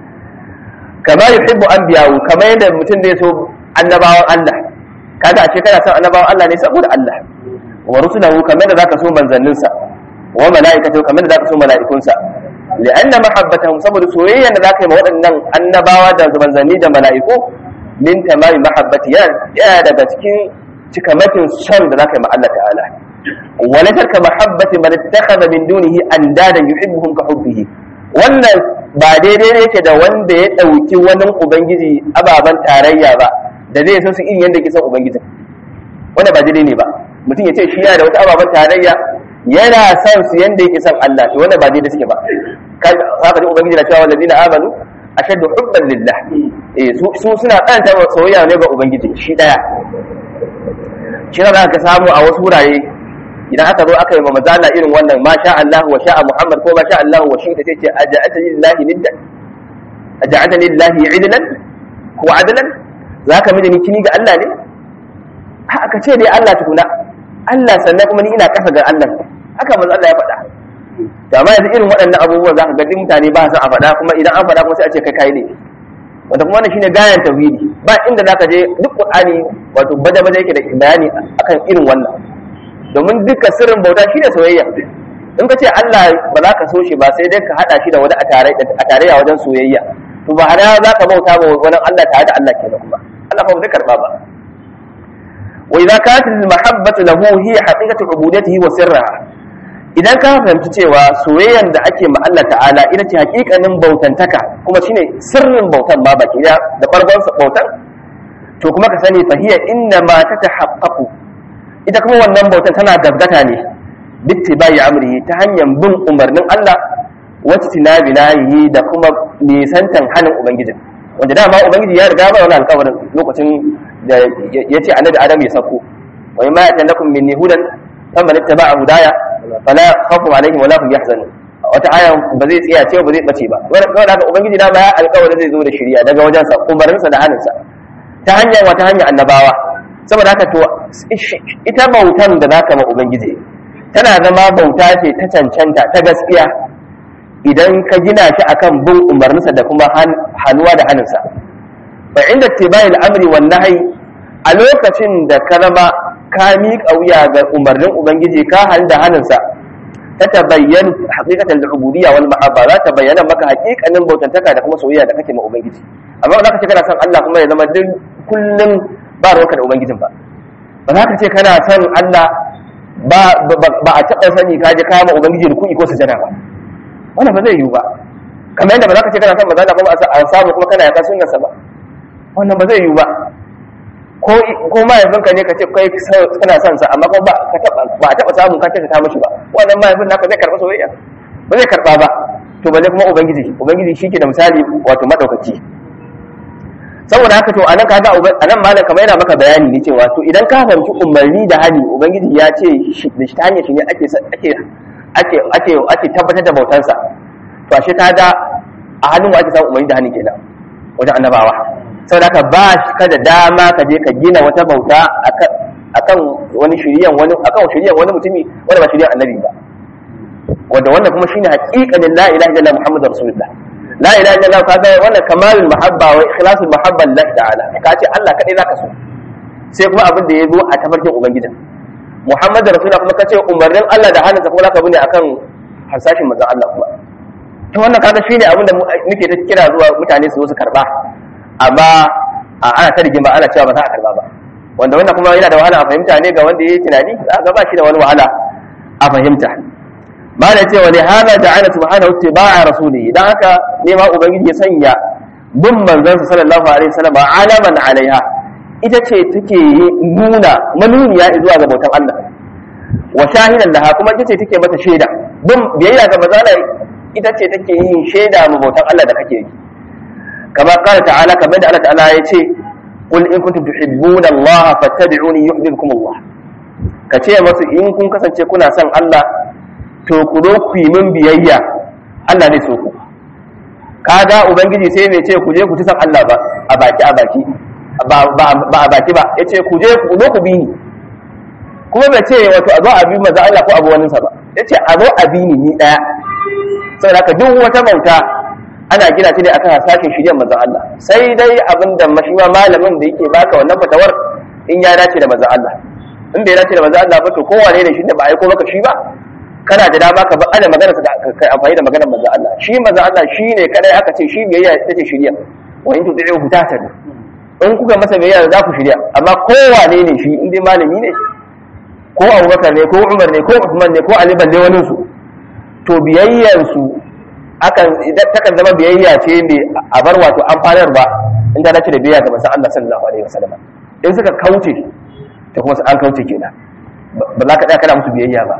kama yuhibbu anbiya'u kama yadda mutum zai so annabawan Allah kaga ashe kana son annabawan Allah ne saboda Allah wa rusulahu kamar da zaka so manzanninsa wa mala'ikatu kamar da zaka so mala'ikunsa li'anna mahabbatahum saboda soyayya da zaka yi ma waɗannan annabawa da manzanni da mala'iku min tamami mahabbati ya daga cikin cikamakin son da zaka yi ma Allah ta'ala wa la tarka mahabbati man ittakhadha min dunihi andadan yuhibbuhum ka hubbihi wannan ba daidai ne yake da wanda ya dauki wani ubangiji ababan tarayya ba da zai so su irin yadda yake son ubangijin wanda ba daidai ne ba mutum ya ce shi yana da wata ababen tarayya yana son su yanda yake son Allah to wanda ba daidai suke ba haka ji ubangiji na cewa wallazina amanu ashaddu hubban lillah eh su su suna kanta soyayya ne ga ubangiji shi daya shi ne ka samu a wasu wurare idan aka zo aka yi ma mazala irin wannan ma sha Allah wa sha Muhammad ko ma sha Allah wa shi da sai ce aja'ata lillahi niddan aja'ata lillahi idlan ko adlan zaka miji ni kini ga Allah ne aka ce dai Allah tukuna Allah sannan kuma ni ina kasa ga Allah haka manzo Allah ya faɗa to amma yanzu irin waɗannan abubuwan zaka ga duk mutane ba su a faɗa kuma idan an faɗa kuma sai a ce kai kai ne wanda kuma wannan shine gayan tauhidi ba inda zaka je duk Qur'ani wato baje baje yake da bayani akan irin wannan domin dukkan sirrin bauta shine soyayya in ka ce Allah ba za ka so shi ba sai dai ka hada shi da wani a tarayya wajen soyayya to ba har za ka bauta ba wani Allah tare da Allah kenan kuma Allah fa ba zai karba ba وإذا كانت المحبة له هي حقيقة عبودته وسرها idan ka fahimci cewa soyayyan da ake ma Allah ta'ala ita ce hakikanin bautantaka kuma shine sirrin bautan ma baki da da farkon bautan to kuma ka sani fahiya inna ma tatahaqqaqu ita kuma wannan bautan tana gaggata ne bittibai amrihi ta hanyar bin umarnin Allah wacce tinabi nahi da kuma nisantan hanin ubangiji wanda dama ubangiji ya riga ba wani alƙawarin lokacin da ya ce annabi adam ya sako wa ma ya lakum minni hudan faman ittaba'a hudaya fala khawfun alaihim wala hum yahzanun wata aya ba zai tsaya ce ba zai bace ba wannan haka ubangiji dama ya alƙawarin zai zo da shari'a daga wajen sa umarnin sa da hannun sa ta hanyar wata hanyar annabawa saboda haka to ita bautan da zaka ma ubangiji tana zama bauta ce ta cancanta ta gaskiya idan ka gina shi akan bin umarninsa da kuma hannuwa da hannunsa fa inda tibayil amri wan nahyi a lokacin da ka zama ka miƙa wuya ga umarnin ubangiji ka hal da hannunsa ta tabayyana haqiqatan al-ubudiyya wal mahabba za ta bayyana maka haqiqanin bautantaka da kuma soyayya da kake ma ubangiji amma ba za ka ce kana son Allah kuma ya zama duk kullum ba ruwanka da ubangijin ba ba za ka ce kana son Allah ba ba a taɓa sani ka je kama ubangiji ruku'i ko sujada ba wannan ba zai yiwu ba kamar yadda ba za ka ce kana son maza kuma a samu kuma kana yakan sunnarsa ba wannan ba zai yiwu ba ko ko mahaifinka ne ka ce kai kana son sa amma kuma ba ka taba ba taba samu ka taka ta mishi ba wannan mahaifin naka zai karba soyayya ba zai karba ba to balle kuma ubangiji ubangiji shike da misali wato madaukaki saboda haka to anan kaga anan malam kamar yana maka bayani ne cewa to idan ka fahimci umarni da hali ubangiji ya ce da shi ta hanyar shi ne ake ake ake ake ake tabbatar da bautansa to ashe kaga a hannun ake samu umarni da hali kenan wajen annabawa sau da ka ba ka da dama ka je ka gina wata bauta akan wani shiriyan wani akan shiriyan wani mutumi wanda ba shiriyan annabi ba wanda wannan kuma shine haqiqanin la ilaha illallah muhammadur rasulullah la ilaha illallah ka ga wannan kamalul mahabba wa ikhlasul mahabba lillahi ta'ala ka ce Allah kadai zaka so sai kuma abin da ya zo a tafarkin ubangijin muhammadur rasulullah kuma ka ce umarnin Allah da hannunsa kuma zaka bune akan harsashin manzon Allah kuma to wannan kaga shine abin da muke ta kira zuwa mutane su zo su karba amma a ana ta rigima ana cewa ba za a karba ba wanda wannan kuma yana da wahala a fahimta ne ga wanda ya yi tunani za ga ba shi da wani wahala a fahimta ba da cewa ne hana ja'ala subhanahu tiba'a rasuli dan haka ne ma ubangiji ya sanya bin manzansa sallallahu alaihi wasallam alaman alaiha ita ce take nuna manuniya zuwa ga bautan Allah wa shahidan laha kuma ita ce take mata shaida bin biyayya ga manzala ita ce take yin shaida ma bautan Allah da kake yi كما قال تعالى كما الله تعالى يتي قل إن كنتم تحبون الله فاتبعوني يحببكم الله kace masu in kun kasance kuna son Allah to ku zo ku yi min biyayya Allah zai so ku kaga ubangiji sai bai ce ku je ku ci son Allah ba a baki a baki ba a baki ba yace ku je ku zo ku bi ni kuma bai ce wato a zo a bi maza Allah ko abu wani sa ba yace a zo a bi ni ni daya saboda haka duk wata bauta ana gina shi ne akan hasashen shirya manzon Allah sai dai abin da mashiwa malamin da yake baka wannan fatawar in ya dace da manzon Allah in bai dace da manzon Allah ba to kowane ne shi da ba aiko maka shi ba kana da dama ka ba ana magana sa kai amfani da maganar manzon Allah shi manzon Allah shi ne kadai aka ce shi biyayya ita ce shirya wa in tudi'u tatadu in kuka masa biyayya za ku shirya amma kowane ne shi in dai malami ne ko Abubakar ne ko Umar ne ko Uthman ne ko Ali balle wani su to biyayyan su akan idan takan zama biyayya ce ne a bar wato amfanar ba in ta dace da biyayya ga manzon Allah sallallahu alaihi wasallam in suka kauce ta kuma an kauce kenan ba za ka tsaya kana musu biyayya ba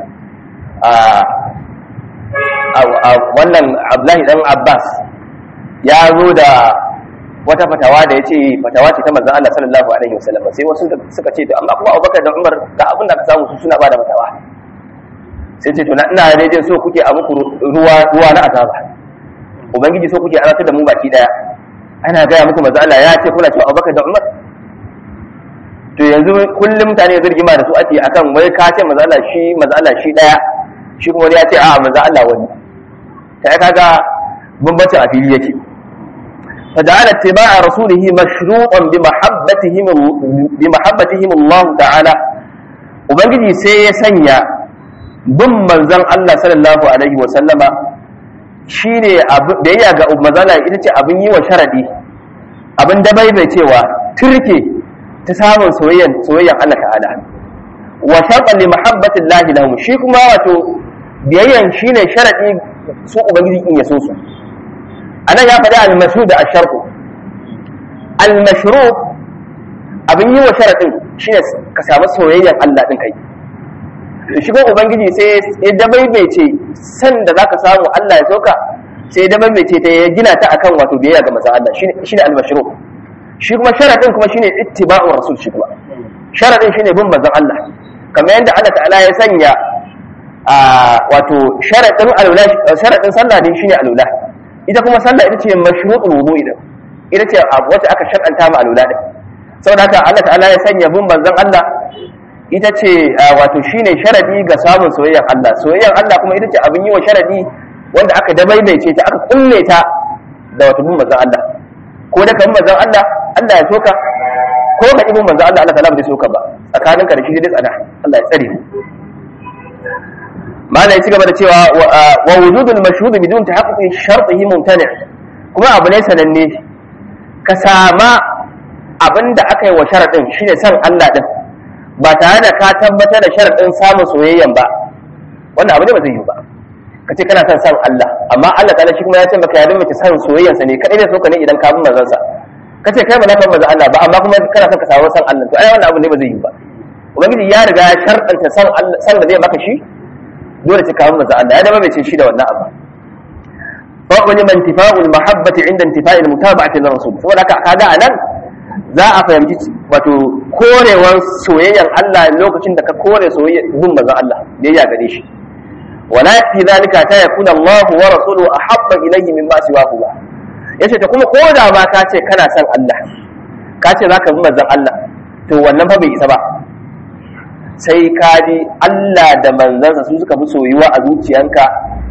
a wannan Abdullahi dan Abbas ya zo da wata fatawa da ya ce fatawa ce ta manzon Allah sallallahu alaihi wasallam sai wasu suka ce to amma kuma Abubakar da Umar da abin da aka samu su suna ba da fatawa sai ce to na ina rejin so kuke a muku ruwa ruwa na azaba ubangiji so kuke azabtar da mu baki daya ana gaya muku manzo Allah ya ce kuna cewa Abubakar da Umar to yanzu kullum mutane zirgima da su ake akan wai ka ce manzo Allah shi manzo Allah shi daya shi kuma ya ce a manzo Allah wani ta kaga bambancin a fili yake فجعل اتباع رسوله مشروطا بمحبتهم بمحبتهم الله تعالى ubangiji sai ya sanya bin manzon Allah sallallahu alaihi wa sallama shine biyayya ga mazala ita ce abin yi wa sharadi abin da bai cewa turke ta samun soyayyan soyayyan Allah ta'ala wa sharqan li mahabbati Allah lahum shi kuma wato biyayyan shine sharadi su ubangiji in ya so su anan ya faɗi al-mashru da ash-sharqu al-mashru abin yi wa sharadin shine ka samu soyayyan Allah din kai shi ko ubangiji sai ya dabaibaice san da zaka samu Allah ya soka sai ya dabaibaice ta ya gina ta akan wato biyayya ga manzon Allah shine shine al-mashru shi kuma sharadin kuma shine ittiba'u rasul shi kuma sharadin shine bin manzon Allah kamar yadda Allah ta'ala ya sanya a wato sharadin alula sharadin sallah din shine alula ita kuma sallah ita ce mashrutul wudu'i din ita ce wacce aka shar'anta ma alula din saboda haka Allah ta'ala ya sanya bin manzon Allah ita ce wato shine sharadi ga samun soyayyar Allah soyayyar Allah kuma ita ce abin yi wa sharadi wanda aka dabaibaice ta aka kulle ta da wato bin manzon Allah ko da kan manzon Allah Allah ya soka ko ka ibn manzon Allah Allah ta'ala bai soka ba tsakaninka da shi dai tsada Allah ya tsare mala ya ci gaba da cewa wa wujudul mashhud bidun tahaqquqi shartihi mumtani kuma abu ne sananne ka sama abinda aka yi wa sharadin shine san Allah din ba tare da ka tabbatar da sharadin samun soyayyan ba wannan abu ne ba zai yi ba ka ce kana son san Allah amma Allah ta'ala shi kuma ya ce maka ya mace san soyayyansa ne kadai ne so ka ne idan ka bi manzon sa ka ce kai ba za ka manzon Allah ba amma kuma kana son ka samu san Allah to ai wannan abu ne ba zai yi ba ubangiji ya riga ya sharɗanta san Allah san da zai maka shi dole ce ka bi manzon Allah ya zama bai ce shi da wannan abu فقل من انتفاء المحبة عند انتفاء المتابعة للرسول saboda haka kaga anan za a fahimci wato korewar soyayyar Allah lokacin da ka kore soyayyar bin manzon Allah biyayya gare shi wala fi zalika ta yakuna Allah wa rasuluhu ahabba ilayhi mimma siwahu ba yace ta kuma ko da ma ka ce kana son Allah ka ce zaka bi manzon Allah to wannan fa bai isa ba sai ka ji Allah da manzansa su suka fi soyuwa a zuciyanka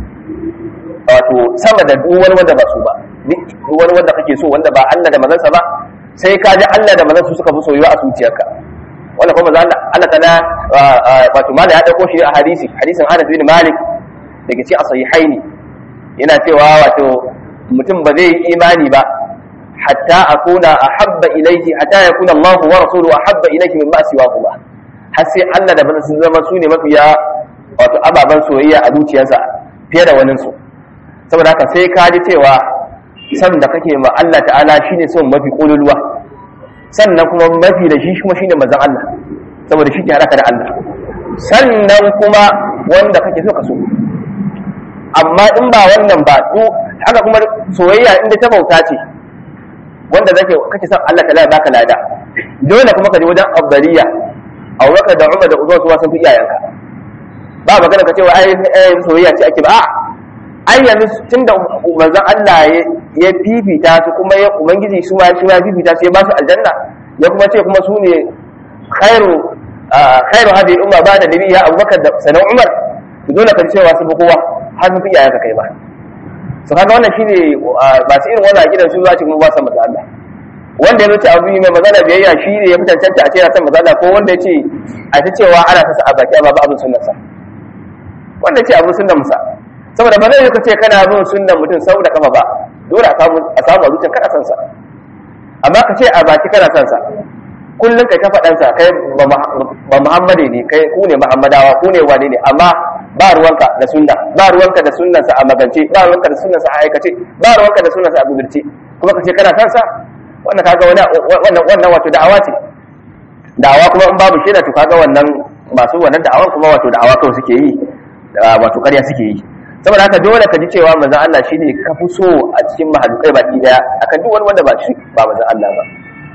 wato sama da duk wani wanda ba su ba duk wani wanda kake so wanda ba Allah da manzansa ba sai ka ji Allah da manzansa suka fi soyuwa a zuciyarka wanda kuma manzo Allah Allah kana wato mala ya dauko shi a hadisi hadisin Anas bin Malik daga cikin sahihaini yana cewa wato mutum ba zai yi imani ba hatta akuna ahabba ilayhi hatta yakuna Allah wa rasuluhu ahabba ilayhi mimma siwahu ba har sai Allah da manzansa sun zama su ne mafiya wato ababan soyayya a zuciyarsa fiye da waninsu saboda haka sai ka ji cewa san da kake ma Allah ta'ala shine son mafi kololuwa sannan kuma mafi da shi kuma shine manzon Allah saboda shi ke haraka da Allah sannan kuma wanda kake so ka so amma in ba wannan ba du haka kuma soyayya inda ta bauta ce wanda zake kake son Allah ta'ala ya baka lada dole kuma ka je wajen abdariya Abubakar da Umar da Uthman su sun fi iyayenka ba magana ka ce wa ai soyayya ce ake ba a'a ai yanzu tun da manzon Allah ya fifita su kuma ya ubangiji su ma shi ma fifita su ya ba su aljanna ya kuma ce kuma su ne khairu khairu hadi umma ba da nabi ya abubakar da sanan umar dole ka cewa su bi kowa har su fi iyayen ka kai ba so kaga wannan shine ba su irin wannan gidan su za ci kuma ba san manzon Allah wanda ya ce abu mai magana biyayya shi ne ya fi cancanta a ce yana san manzon Allah ko wanda ya ce a ta cewa ana ta a baki amma ba abin sunnarsa wanda ya ce abin sunnar musa saboda ba zai yi ka ce kana bin sunnan mutum sau da kafa ba dole a samu a zuciyar kana sansa amma ka ce a baki kana sansa kullum kai ta faɗansa kai ba muhammadi ne kai ku ne muhammadawa ku ne wane ne amma ba ruwanka da sunna ba ruwanka da sunnansa a magance ba ruwanka da sunnansa a aikace ba ruwanka da sunnansa a gudurce kuma ka ce kana sansa wannan kaga wannan wannan wato da'awa ce da'awa kuma in babu shaida to kaga wannan masu wannan da'awan kuma wato da'awa kawai suke yi wato ƙarya suke yi saboda haka dole ka ji cewa manzon Allah shine ka fi so a cikin mahalukai baki daya akan duk wani wanda ba shi ba manzon Allah ba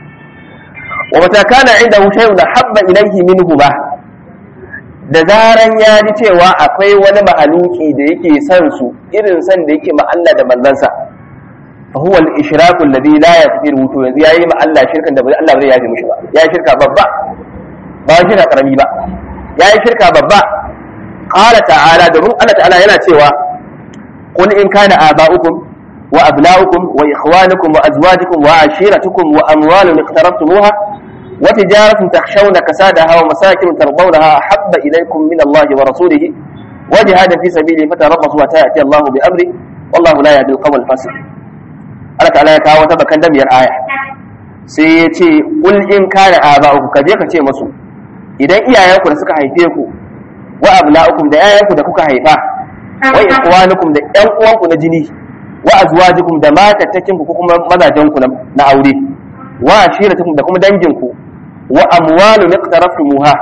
wa mata kana inda shay'un habba ilayhi minhu ba da zaran ya ji cewa akwai wani mahaluki da yake son su irin san da yake ma Allah da manzansa fa huwa al-ishraku alladhi la yaghfiru to yanzu yayi ma Allah shirkan da Allah bai yafi mishi ba yayi shirka babba ba shirka karami ba yayi shirka babba قال تعالى domin Allah ta'ala yana cewa qul in kana aba'ukum wa abna'ukum wa ikhwanukum wa azwajukum wa ashiratukum wa amwalun iqtaraftumuha wa tijaratun takhshawna kasadaha wa masakin tardawnaha ahabba ilaykum min Allah wa rasulihi wa jihadin fi sabilihi fatarabbasu wa ta'ti Allah bi amri wallahu la yahdi al-qawm al-fasiq Allah ta'ala ya kawo ta bakan damiyar aya sai ya ce qul in kana aba'ukum kaje ka ce musu idan iyayenku da suka haife ku wa abna'ukum da yayanku da kuka haifa wa ikhwanukum da ƴan uwanku na jini wa azwajukum da matattakin ku kuma mazajen ku na aure wa ashiratukum da kuma dangin ku wa amwalu iqtaraftumuha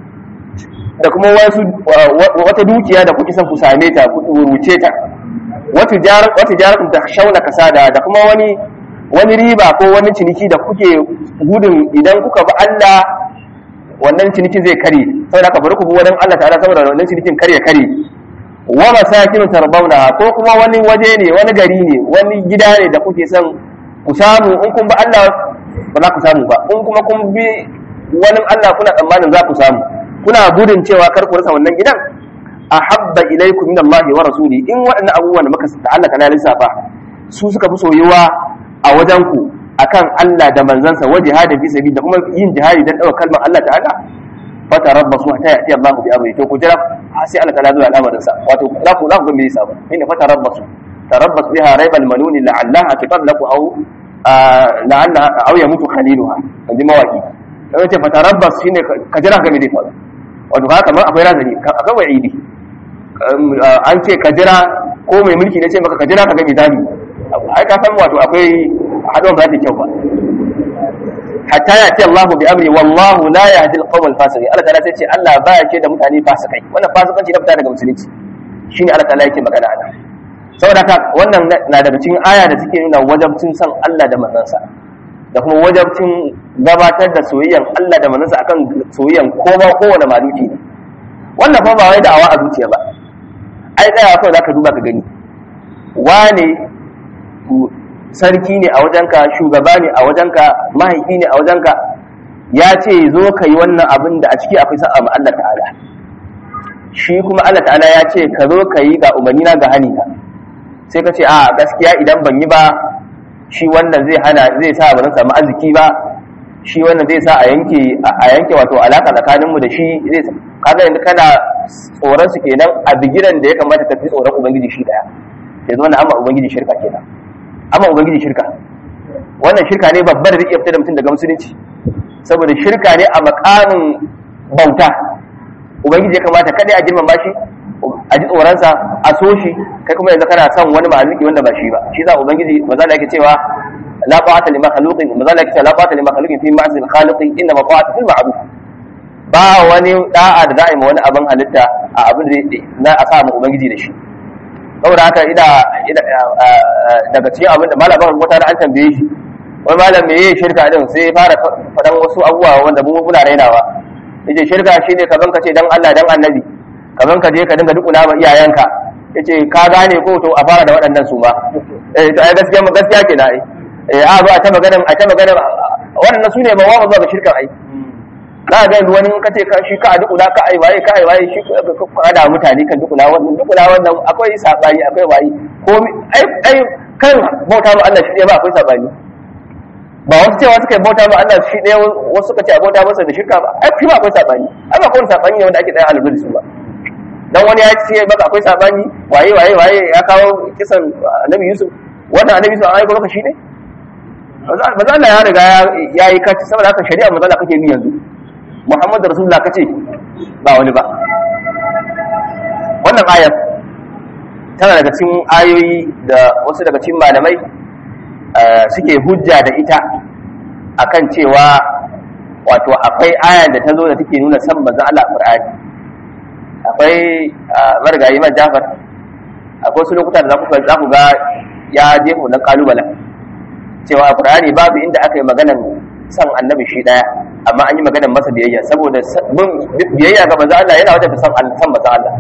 da kuma wasu wata dukiya da kuke son ku same ta ku rubuce ta wa tijarat wa tijaratum takhshawna kasada da kuma wani wani riba ko wani ciniki da kuke gudun idan kuka bi Allah wannan cinikin zai kare saboda haka bari ku bi wajen Allah ta'ala saboda wannan cinikin kare kare wa masakin tarbawna ko kuma wani waje ne wani gari ne wani gida ne da kuke son ku samu in kun bi Allah ba za ku samu ba in kuma kun bi wani Allah kuna tsammanin za ku samu kuna gudun cewa kar ku rasa wannan gidan ahabba ilaykum min Allah wa rasuli in waɗannan abubuwan da muka da Allah kana lissafa su suka fi soyuwa a wajen ku akan Allah da manzansa wa jihadin fi sabili da kuma yin jihadi dan daukar kalmar Allah ta'ala fa tarabbasu hatta ya'ti Allah bi amri to ku jira sai Allah ta'ala zuwa al'amarin sa wato za ku za ku ga me yasa ba inda fa tarabbasu tarabbas biha raibal manuni la'allaha tatallaqu aw la'alla aw yamutu khaliluha inji mawaki sai ce fatarabbas shine ka jira ga me zai faru wato haka kamar akwai razani akwai wa'idi an ce ka jira ko mai mulki ne ce maka ka jira ka ga me zamu ai ka san wato akwai haɗuwan ba ta kyau ba hatta ya ce Allah bi amri wallahu la yahdi al-qawm al-fasiqin Allah ta'ala sai ce Allah ba ya ce da mutane fasikai wannan fasikanci na fita daga musulunci shine Allah ta'ala yake magana a nan saboda haka wannan na daga cikin aya da suke nuna wajabcin san Allah da manzansa da kuma wajabcin gabatar da soyayyan Allah da manzansa akan soyayyan kowa kowane maluki ne wannan fa ba wai da'awa a zuciya ba ai tsaya kawai zaka duba ka gani wane sarki ne a wajenka shugaba ne a wajenka mahaifi ne a wajenka ya ce zo ka yi wannan abin da a ciki akwai sa'a ma Allah ta'ala shi kuma Allah ta'ala ya ce ka zo ka yi ga umarnina ga hani ka sai ka ce a gaskiya idan ban yi ba shi wannan zai hana zai sa ba zan samu arziki ba shi wannan zai sa a yanke a yanke wato alaka tsakanin mu da shi zai kaga yanzu kana tsoron su kenan a bigiran da ya kamata ka fi tsoron ubangiji shi daya yanzu wannan amma ubangiji shirka kenan amma ubangiji shirka wannan shirka ne babbar da zai iya fitar da mutum daga musulunci saboda shirka ne a makamin bauta ubangiji ya kamata kada a girmama shi a ji tsoronsa a so shi kai kuma yanzu kana son wani mahaluki wanda ba shi ba shi za ubangiji maza da yake cewa la ta'ata li makhluqin maza da yake cewa la ta'ata li makhluqin fi ma'si al-khaliqin inna ma ta'ata fil ma'ruf ba wani da'a da za a yi ma wani abin halitta a abin da na a sa ma ubangiji da shi saboda haka ina daga cikin abin da malamin wata da an tambaye shi wani malam me yayi shirka din sai fara faɗan wasu abubuwa wanda mu muna rainawa yace shirka shine kaman ka ce dan Allah dan annabi kaman ka je ka dinga dukuna ma iyayenka yace ka gane ko to a fara da waɗannan su ma eh to ai gaskiya gaskiya ke na ai eh a ba ta magana a ta magana waɗannan su ne ba wa zuwa ga shirkan ai ka ga wani ka ce ka shi ka a dukuna ka ai waye ka ai waye shi ka da mutane kan dukuna wannan dukuna wannan akwai sabani akwai waye ko ai ai kan bauta ma Allah shi ne ba akwai sabani ba wasu cewa suka yi bauta ma Allah shi ɗaya wasu suka ce a bauta masa da shirka ba ai shi ba akwai sabani ai ba kowane sabani ne wanda ake ɗaya alibir su ba dan wani ya ce baka akwai sabani waye waye waye ya kawo kisan annabi Yusuf wannan annabi Yusuf an aiko maka shi ne ba za Allah ya riga ya yi kaci saboda haka shari'a maza Allah kake bi yanzu Muhammadu Rasulullah kace ba wani ba wannan ayar tana daga cikin ayoyi da wasu daga cikin malamai suke hujja da ita akan cewa wato akwai aya da ta zo da take nuna san manzon Allah Qur'ani akwai marigayi man Jafar akwai wasu lokuta da za ku ga ya jefa wannan kalubalen cewa Qur'ani babu inda aka yi maganar san annabi shi daya amma an yi maganar masa biyayya saboda biyayya ga manzon Allah yana wajen san san manzon Allah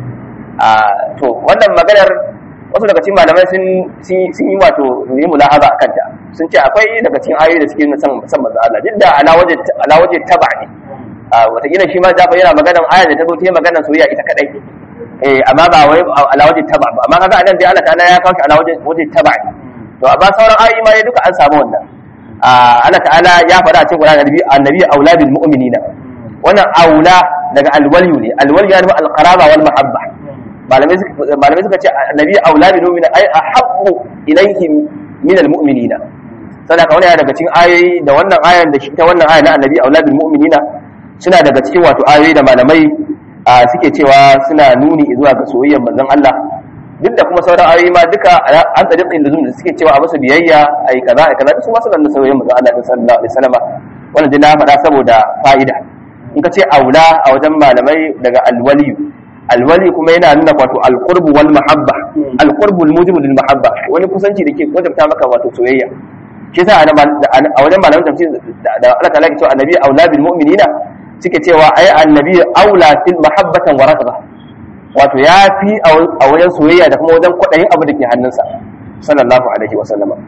to wannan maganar wasu daga cikin malamai sun yi wato yi mulahaba a kanta sun ce akwai daga cikin ayoyi da suke nuna san san manzo Allah duk da ala waje taba ne wataƙila shi ma zafa yana maganar aya da ta zo ta yi maganar soyayya ita kadai eh amma ba wai ala waje taba ba amma kaga anan dai Allah ta'ala ya kawo shi ala waje waje taba ne to amma sauran ayoyi ma duka an samu wannan Allah ta'ala ya faɗa a cikin Qur'ani annabi annabi auladul mu'minina wannan aula daga alwaliyu ne alwaliyu ya nufin alqaraba wal mahabba malamai suka ce annabi aula bi mu'mina ay ahabbu ilayhim min almu'minina sadaka wani daga cikin ayoyi da wannan ayan da shi ta wannan aya na annabi aula bil mu'minina suna daga cikin wato ayoyi da malamai suke cewa suna nuni zuwa ga soyayyar manzon Allah duk da kuma sauran ayoyi ma duka an tsariƙin da da suke cewa a masa biyayya ai kaza ai kaza su ma suna da soyayyar manzon Allah sallallahu alaihi wasallam wannan dai na faɗa saboda fa'ida in ka ce aula a wajen malamai daga alwaliyu alwali kuma yana nuna wato alqurbu wal mahabba alqurbu almujibu lil mahabba wani kusanci da ke wajabta maka wato soyayya shi yasa a wajen malaman tafsir da Allah ta'ala ke cewa annabi aula bil mu'minina suke cewa ai annabi aula fil mahabbatan wa rakba wato ya fi a wajen soyayya da kuma wajen kwaɗayin abu da ke hannunsa sallallahu alaihi wa sallama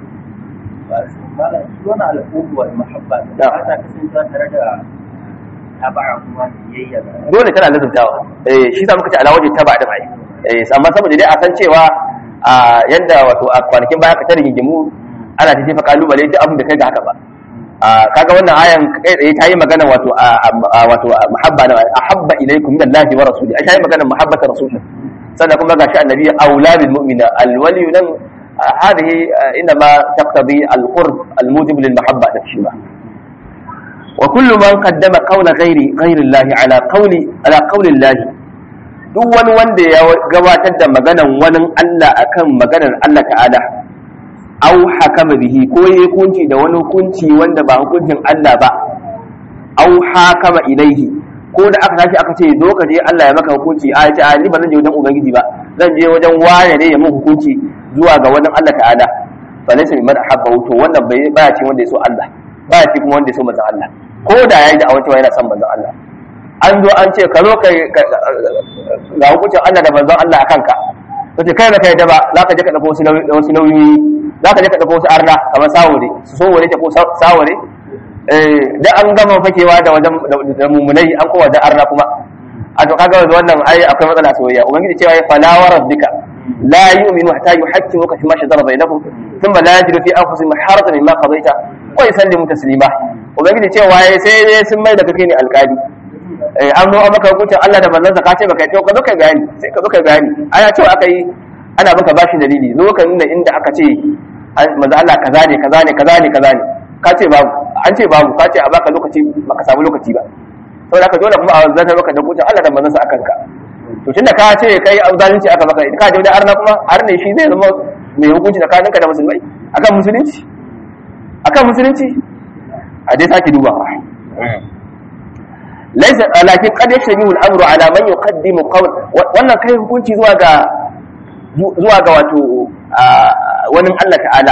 wani al'ubu wal mahabba da ba ta kasancewa tare da taba'a kuma biyayya dole tana lazumtawa eh shi sa muka ce ala waje taba da mai eh amma saboda dai a san cewa a yanda wato a kwanakin baya ka ta rigingimu ana ta jefa kalubale duk abin da kai ga haka ba kaga wannan ayan kai tsaye ta yi magana wato wato mahabba na ahabba ilaykum min Allah wa rasuli a yi magana mahabbata rasul sannan kuma gashi annabi aula bil mu'mina al wali nan هذه انما تقتضي القرب الموجب للمحبه da shi ba wa kullu man qaddama qawla ghairi ghairi Allah ala qawli ala qawli Allah duk wani wanda ya gabatar da maganan wani Allah akan maganar Allah ta'ala aw hakama bihi ko yayi hukunci da wani hukunci wanda ba hukuncin Allah ba aw hakama ilaihi ko da aka tashi aka ce zo ka je Allah ya maka hukunci a ce a ni ba zan je wajen ubangiji ba zan je wajen waya ne ya mun hukunci zuwa ga wajen Allah ta'ala fa laysa min ahabba to wannan bai baya ce wanda ya so Allah baya ce kuma wanda ya so manzon Allah ko da yayi da awancewa yana son manzon Allah an zo an ce ka zo kai ga hukuncin Allah da manzon Allah akan ka kace kai da kai da ba za ka je ka dauko wasu wasu nauyi za ka je ka dauko wasu arna kamar sawore su so wore ta ko sawore da an gama fakewa da wajen da mumunai an kowa da arna kuma a to kaga wannan ai akwai matsala soyayya ubangiji cewa ya fala wa rabbika la yu'minu hatta yuhaqqimuka fi ma shajara bainahum thumma la yajidu fi anfusihim harajan mimma qadaita wa yusallimu taslima ubangiji cewa ya sai dai sun mai da kake ne alƙali an zo an maka hukuncin Allah da manzon ka ce baka yi to ka zo kai bayani sai ka zo kai bayani ana cewa aka yi ana maka bashi dalili zo ka nuna inda aka ce manzo Allah kaza ne kaza ne kaza ne kaza ne ka ce babu an ce babu ka ce a baka lokaci baka samu lokaci ba saboda haka dole kuma a zata maka da kucin Allah da manzon sa akan ka to tunda ka ce kai zalunci aka maka ka je da arna kuma arne shi zai zama mai hukunci tsakanin ka da musulmai akan musulunci akan musulunci a dai sake dubawa laisa lakin qad yashbihu al-amru ala man yuqaddimu qawl wannan kai hukunci zuwa ga zuwa ga wato wani Allah ta'ala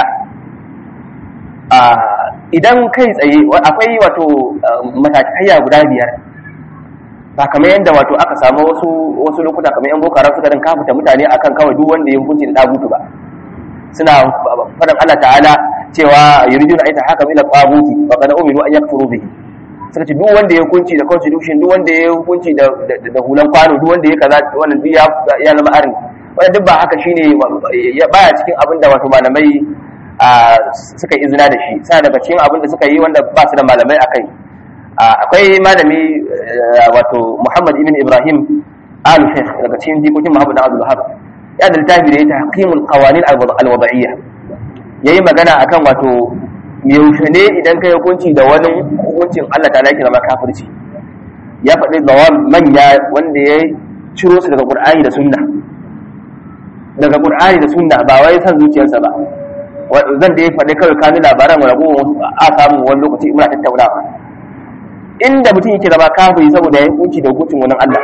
idan kai tsaye akwai wato matakaiya guda biyar ba kamar yadda wato aka samu wasu wasu lokuta kamar yan bokaran suka rin kafuta mutane akan kawai duk wanda ya hukunci da dagutu ba suna faɗin Allah ta'ala cewa yuriduna aita haka ila taguti wa kana umiru an yakfuru bihi suka ce duk wanda ya hukunci da constitution duk wanda ya hukunci da da hulan kwano duk wanda ya kaza wannan duk ya zama arin wannan duk ba haka shine baya cikin abin da wato malamai suka yi izina da shi sai daga cikin abin da suka yi wanda ba su da malamai akai akwai malami wato Muhammad ibn Ibrahim al Sheikh daga cikin jikokin Muhammad Abdul Wahhab ya da littafi da ya tahqimul qawanin al-wad'iyya yayi magana akan wato yaushe ne idan kai hukunci da wani hukuncin Allah ta laki zama kafirci ya faɗi zawam manya wanda ya ciro su daga Qur'ani da Sunna daga Qur'ani da Sunna ba wai san zuciyarsa ba zan da ya faɗi kawai kanu labaran wani abubuwan a samu wani lokaci muna tattaunawa inda mutum yake zama kafiri saboda ya yi hukunci da hukuncin wani Allah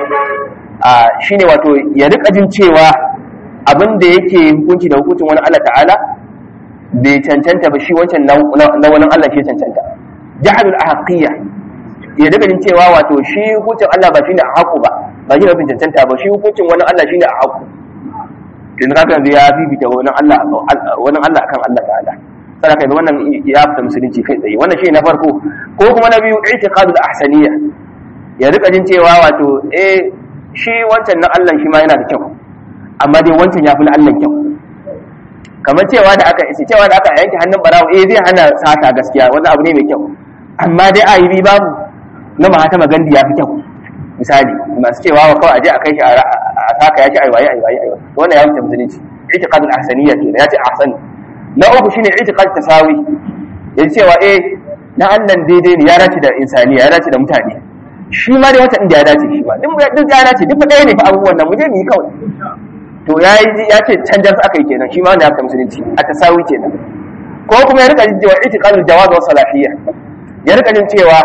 a shine wato ya rika jin cewa abin da yake hukunci da hukuncin wani Allah ta'ala bai cancanta ba shi wancan na wani Allah shi cancanta jahadul ahqiyya ya daga jin cewa wato shi hukuncin Allah ba shine a haku ba ba shi rafin cancanta ba shi hukuncin wani Allah shine a haku to ne kaga ya bibita wani Allah wani Allah akan Allah ta'ala sai kai wannan ya fita musulunci kai tsaye wannan shi na farko ko kuma na biyu i'tiqadul ahsaniyya ya rika jin cewa wato eh shi wancan na Allah shi ma yana da kyau amma dai wancan ya fi na Allah kyau kamar cewa da aka isi cewa da aka yanke hannun barawo eh zai hana sata gaskiya wani abu ne mai kyau amma dai a yi babu na mahatama gandi ya fi kyau misali masu cewa wa kawai aje a kai shi a saka ya ce aiwaye aiwaye aiwaye wannan ya wuce musulunci itiqadul ahsaniyya ke ya ce ahsan na uku shine itiqad tasawi ya cewa eh na Allah daidai ne ya dace da insaniya ya dace da mutane shi ma dai wata inda ya dace shi ma duk ya dace duk ɗaya ne fa abubuwan nan mu je mu yi kawai to ya yi ya ce canjar aka yi kenan shi ma wanda ya fita musulunci a tasawi kenan ko kuma ya rika jin cewa itiqadul jawaz wa salafiyya ya rika jin cewa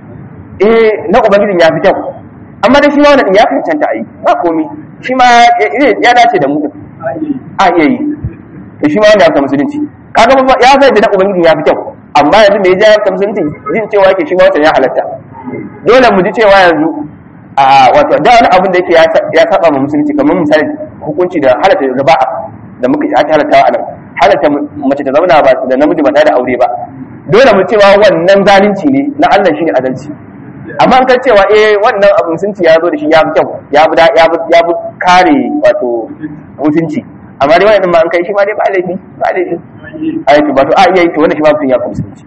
eh na ubangijin ya fi kyau amma dai shi ma wannan ya cancanta a yi ba komi shi ma ya dace da mu a iya yi to shi ma wanda ya fita musulunci kaga ya sai da na ubangijin ya fi kyau amma yanzu me ya fita musulunci jin cewa yake shi ma wancan ya halatta dole mu ji cewa yanzu a wato da wani abin da yake ya saba ma musulunci kamar misali hukunci da halatta riba'a da muka aka halatta a nan halatta mace ta zauna ba da namiji ba tare da aure ba dole mu cewa wannan zalunci ne na Allah shine adalci amma an kan cewa eh wannan abu musulunci ya zo da shi ya fi kyau ya fi ya fi ya fi kare wato mutunci amma dai wannan ma an kai shi ma dai ba laifi ba laifi ai to ba to a iya yi to wannan shi ma mutum ya fi musulunci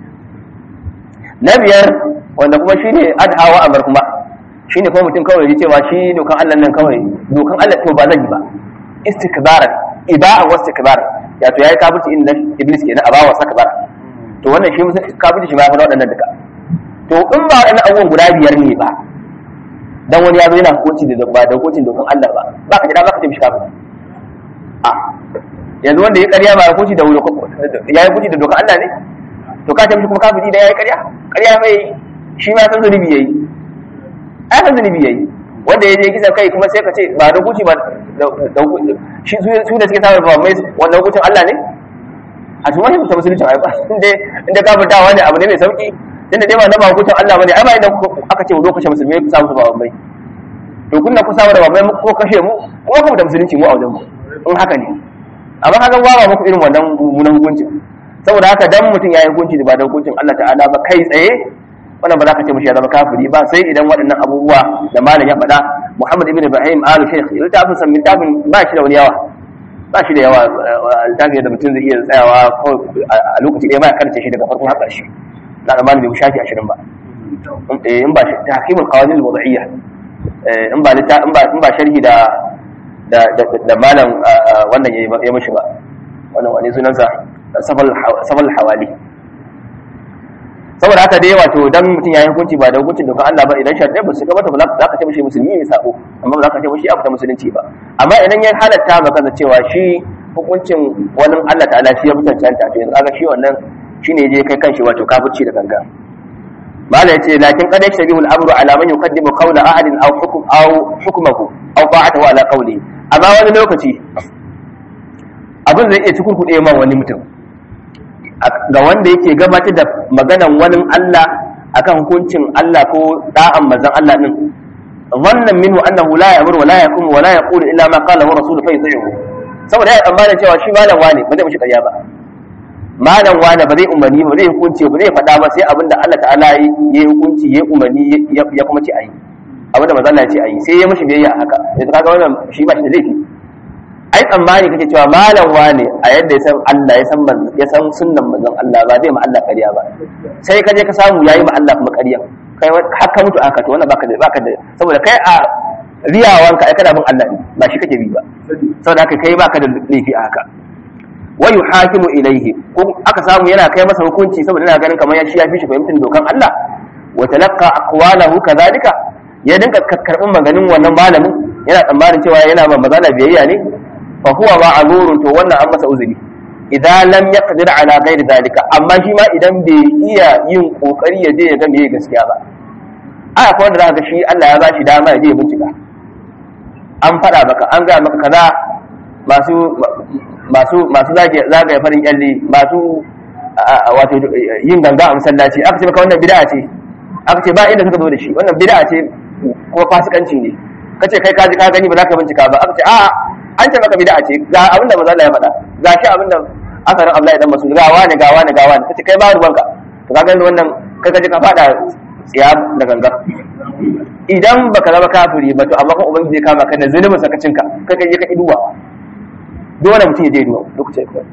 na biyar wanda kuma shine adhawa amar kuma shine kuma mutum kawai ya cewa shi dokan Allah nan kawai dokan Allah to ba zan yi ba istikbaran iba'an wasu istikbaran ya to yayi kafirci inda iblis kenan a bawa sakbara to wannan shi kafirci shi ma fa waɗannan duka to in ba waɗannan abubuwan guda biyar ne ba dan wani ya zo yana hukunci da ba da hukuncin dokan Allah ba ba ka jira ba ka ce mishi kafin a yanzu wanda ya ƙarya ba hukunci da ya yi hukunci da dokan Allah ne to ka ce mishi kuma kafiri da ya yi ƙarya ƙarya mai shi ma san zunubi yayi ai san zunubi yayi wanda ya je kisan kai kuma sai ka ce ba da hukunci ba da shi su da suke samun ba mai wannan hukuncin Allah ne a cikin wani mutum musulunci ai ba inda inda kafirtawa ne abu ne mai sauki tunda dai ba na ba hukuncin Allah bane ai ba idan aka ce zo kashe musulmai ku samu su ba mai to kunna ku samu da ba mai ko kashe mu kuma kuma da musulunci mu a wajen mu in haka ne amma kaga ba ba muku irin wannan mummunan hukuncin saboda haka dan mutum ya yi hukunci da ba da hukuncin Allah ta'ala ba kai tsaye wannan ba za ka ce mishi ya zama kafiri ba sai idan waɗannan abubuwa da malam ya faɗa Muhammad ibn Ibrahim al Sheikh littafin san littafin ba shi da wani yawa ba shi da yawa littafin da mutum zai iya tsayawa a lokaci ɗaya ba ya karance shi daga farkon har ƙarshe na da malam bai shafi ashirin ba in ba shi tahkimul qawanin al-wad'iyya in ba in ba in ba sharhi da da da malam wannan ya mishi ba wannan wani sunansa safal safal hawali saboda haka dai wato dan mutum ya yi hukunci ba da hukuncin dokan Allah ba idan sharadai ba su gabata ba za ka ce mishi musulmi ne sako amma ba za ka ce mishi abu ta musulunci ba amma idan ya halatta maka da cewa shi hukuncin wani Allah ta'ala shi ya mutuncanta to yanzu kaga shi wannan shine je kai kanshi wato kafirci da ganga mala yace lakin qad yashbihu al-amru ala man yuqaddimu qawla ahadin aw hukm aw hukmuhu aw ta'atuhu ala qawli amma wani lokaci abin zai iya cikurkuɗe ma wani mutum ga wanda yake gabatar da maganan wani Allah akan hukuncin Allah ko da'an manzon Allah din wannan minhu annahu la ya'muru wa la yaqumu wa la yaqulu illa ma qala rasuluhu fa yuti'uhu saboda ya tsammanin cewa shi malam wane ba zai mishi ƙarya ba malam wane ba zai umarni ba zai hukunci ba zai faɗa ba sai abinda Allah ta'ala ya yi hukunci ya umarni ya kuma ce ayi abinda manzon Allah ya ce ayi sai ya mishi biyayya a haka yanzu kaga wannan shi ba shi da laifi ai tsammani kake cewa malam wane a yadda ya san Allah ya san ya san sunnan manzon Allah ba zai ma Allah ƙarya ba sai ka je ka samu yayi ma Allah kuma ƙarya kai har ka mutu aka to wannan baka da baka da saboda kai a riyawanka ai kana bin Allah ne ba shi kake bi ba saboda haka kai baka da laifi a haka wa yuhakimu ilayhi ko aka samu yana kai masa hukunci saboda yana ganin kamar ya shi ya fi shi fahimtar dokan Allah wa talaqqa aqwalahu kadhalika ya dinka karbin maganin wannan malamin yana tsammanin cewa yana ma magana biyayya ne fa huwa ma'zurun to wannan an masa uzuri idan lam yaqdir ala ghairi zalika amma shi ma idan bai iya yin kokari ya je ya ga meye gaskiya ba a akwai wanda zaka ga shi Allah ya bashi dama ya je ya bincika an faɗa maka an ga maka kaza masu masu masu zagaye farin kyalle masu wato yin ganga a masallaci aka ce maka wannan bid'a ce aka ce ba inda suka zo da shi wannan bid'a ce kuma fasikanci ne kace kai kaji ka gani ba za ka bincika ba aka ce a'a an ce maka bid'a ce ga abin da manzo Allah ya faɗa ga shi abin da asarin Abdullahi dan Mas'ud ga wani ga wani ga wani kace kai ba ruwanka to ka gani wannan kai kaje ka faɗa tsiya da ganga idan baka zama kafiri ba to amma kuma ubangiji zai kama ka da zulumin sakacinka kai kai ka iduwa dole mutum ya je duwa lokacin ka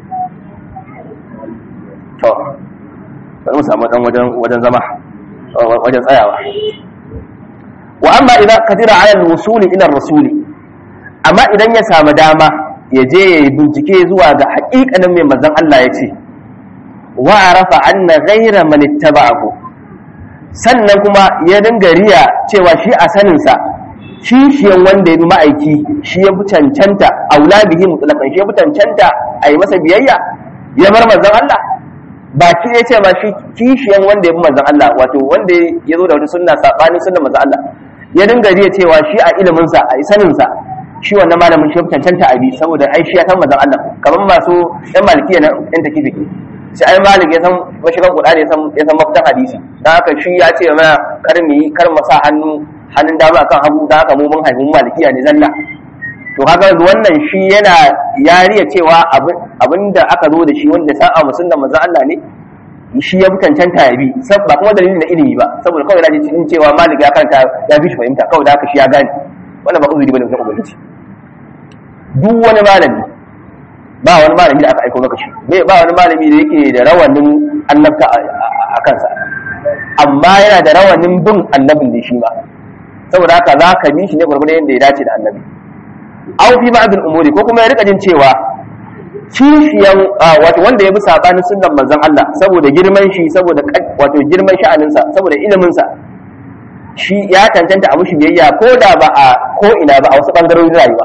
to bari mu samu dan wajen wajen zama wajen tsayawa wa amma idan kadira ala al-wusuli ila ar-rasuli amma idan ya samu dama ya je ya yi bincike zuwa ga haƙiƙanin mai manzon Allah ya ce wa arafa anna ghayra man ittaba'ahu sannan kuma ya dinga riya cewa shi a saninsa kishiyan wanda ya bi ma'aiki shi ya fi cancanta aula bihi mutlaqan shi ya fi cancanta a yi masa biyayya ya bar manzon Allah ba ki ya ce ba shi kishiyan wanda ya bi manzon Allah wato wanda ya zo da wata sunna sabanin sunnar manzon Allah ya dinga riya cewa shi a ilimin sa a saninsa shi wannan malamin shi ya fi cancanta a bi saboda ai shi ya san manzon Allah kamar masu yan malikiya na yan takifiki sai ai malik ya san mashigan qur'ani ya san ya san mafitan hadisi dan haka shi ya ce mana kar mu yi kar mu sa hannu hannun dama akan hagu dan haka mu mun haifi malikiya ne zalla to kaga wannan shi yana yariya cewa abinda aka zo da shi wanda sa'a musulman manzo Allah ne shi ya cancanta ya bi ba kuma dalilin da ilimi ba saboda kawai naji cikin cewa malik ya karanta ya fi shi fahimta kawai da haka shi ya gane wannan ba uzuri bane wajen ubangiji duk wani malami ba wani malami da aka aiko maka shi ba wani malami da yake da rawanin annabta a kansa amma yana da rawanin bin annabin da shi ma saboda haka za ka bi shi ne gwargwadon yadda ya dace da annabi aw fi ba'd al-umuri ko kuma ya rika jin cewa kishiyan wato wanda ya bi sabanin sunnan manzon Allah saboda girman shi saboda wato girman sha'aninsa saboda ilimin sa shi ya tantanta a mushi biyayya ko da ba a ko ina ba a wasu bangarorin rayuwa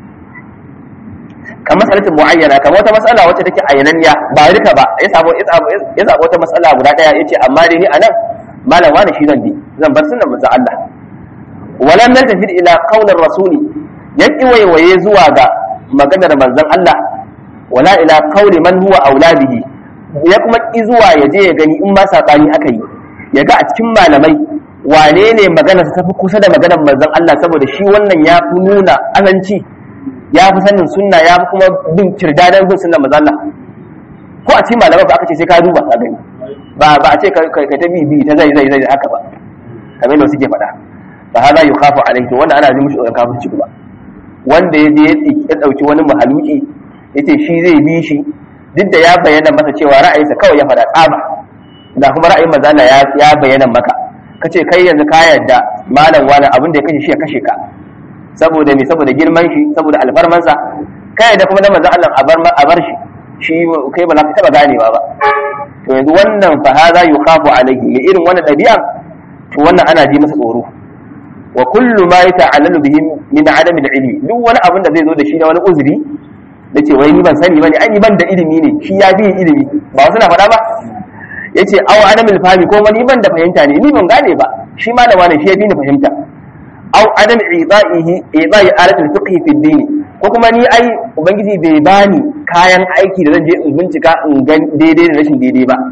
kamar masalatin muayyana kamar wata matsala wacce take ayyananniya ba duka ba ya samu ya samu ya samu wata matsala guda daya yace amma dai ni anan malam wani shi zan bi zan bar sunnan manzon Allah walam naltafid ila qaulir rasuli yaki waiwaye zuwa ga maganar manzon Allah wala ila qauli man huwa auladihi ya kuma ki zuwa ya je ya gani in ma sabani aka yi ya ga a cikin malamai wane ne maganar ta tafi kusa da maganar manzon Allah saboda shi wannan ya fi nuna azanci ya fi sanin sunna ya fi kuma bin kirdadan bin sunna manzon Allah ko a cikin malamai ba aka ce sai ka duba ka gani ba ba a ce ka ta bi bi ta zai zai zai haka ba kamar da suke faɗa fa hada yukhafu alayhi to wannan ana ji mushi tsoron kafirci kuma wanda ya je ya dauki wani mahaluki yace shi zai bi shi duk da ya bayyana masa cewa ra'ayinsa kawai ya faɗa tsaba da kuma ra'ayin manzo Allah ya ya bayyana maka kace kai yanzu ka yarda malam wani abin da ya kashe shi ya kashe ka saboda me saboda girman shi saboda alfarmansa kai da kuma da manzo Allah a bar a bar shi shi kai ba za ka taba ganewa ba to yanzu wannan fa hadha yukhafu alayhi mai irin wannan dabi'a to wannan ana ji masa tsoro wa kullu ma yata'allalu bihi min adam al-ilmi duk wani abin da zai zo da shi na wani uzuri da ce wai ni ban sani bane ai ni ban da ilimi ne shi ya bi ilimi ba wasu na faɗa ba yace aw adam al-fahmi ko ni ban da fahimta ne ni ban gane ba shi malama ne shi ya bi ni fahimta aw adam i'da'ihi i'da'i alat al-fiqh fi ad-din ko kuma ni ai ubangiji bai bani kayan aiki da zan je in bincika in ga daidai da rashin daidai ba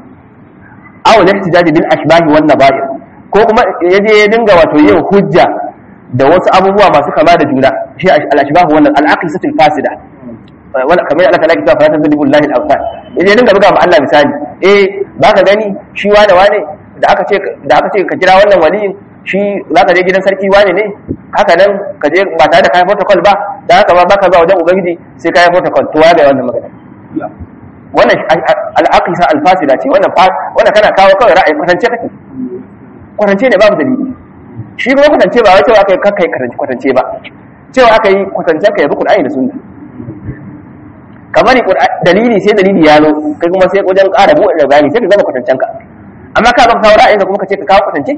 aw al-ihtijaj bil ashbah wan nabair ko kuma yaje ya dinga wato yin hujja da wasu abubuwa masu kama da juna shi al-ashbah wannan al-aqisatul fasida wala kamar Allah ta'ala kita fara tadribu lillahi al-awsan yaje dinga buga ma Allah misali eh baka gani shi wane wane da aka ce da aka ce ka kira wannan waliyin shi zaka je gidan sarki wane ne haka nan ka je ba tare da kayan protocol ba da haka ba baka zuwa wajen ubangiji sai kayan protocol to ga wannan magana wannan al-aqisa al-fasida ce wannan wannan kana kawo kawai ra'ayi kwatance kake kwatance ne babu dalili shi kuma kwatance ba wai cewa aka yi kakkai kwatance ba cewa aka yi kwatance ka yabi Qur'ani da sunna kamar dalili sai dalili ya zo kai kuma sai wajen ƙara buɗe da bayani sai ka gama kwatancen ka amma ka baka kawo ra'ayinka kuma ka ce ka kawo kwatance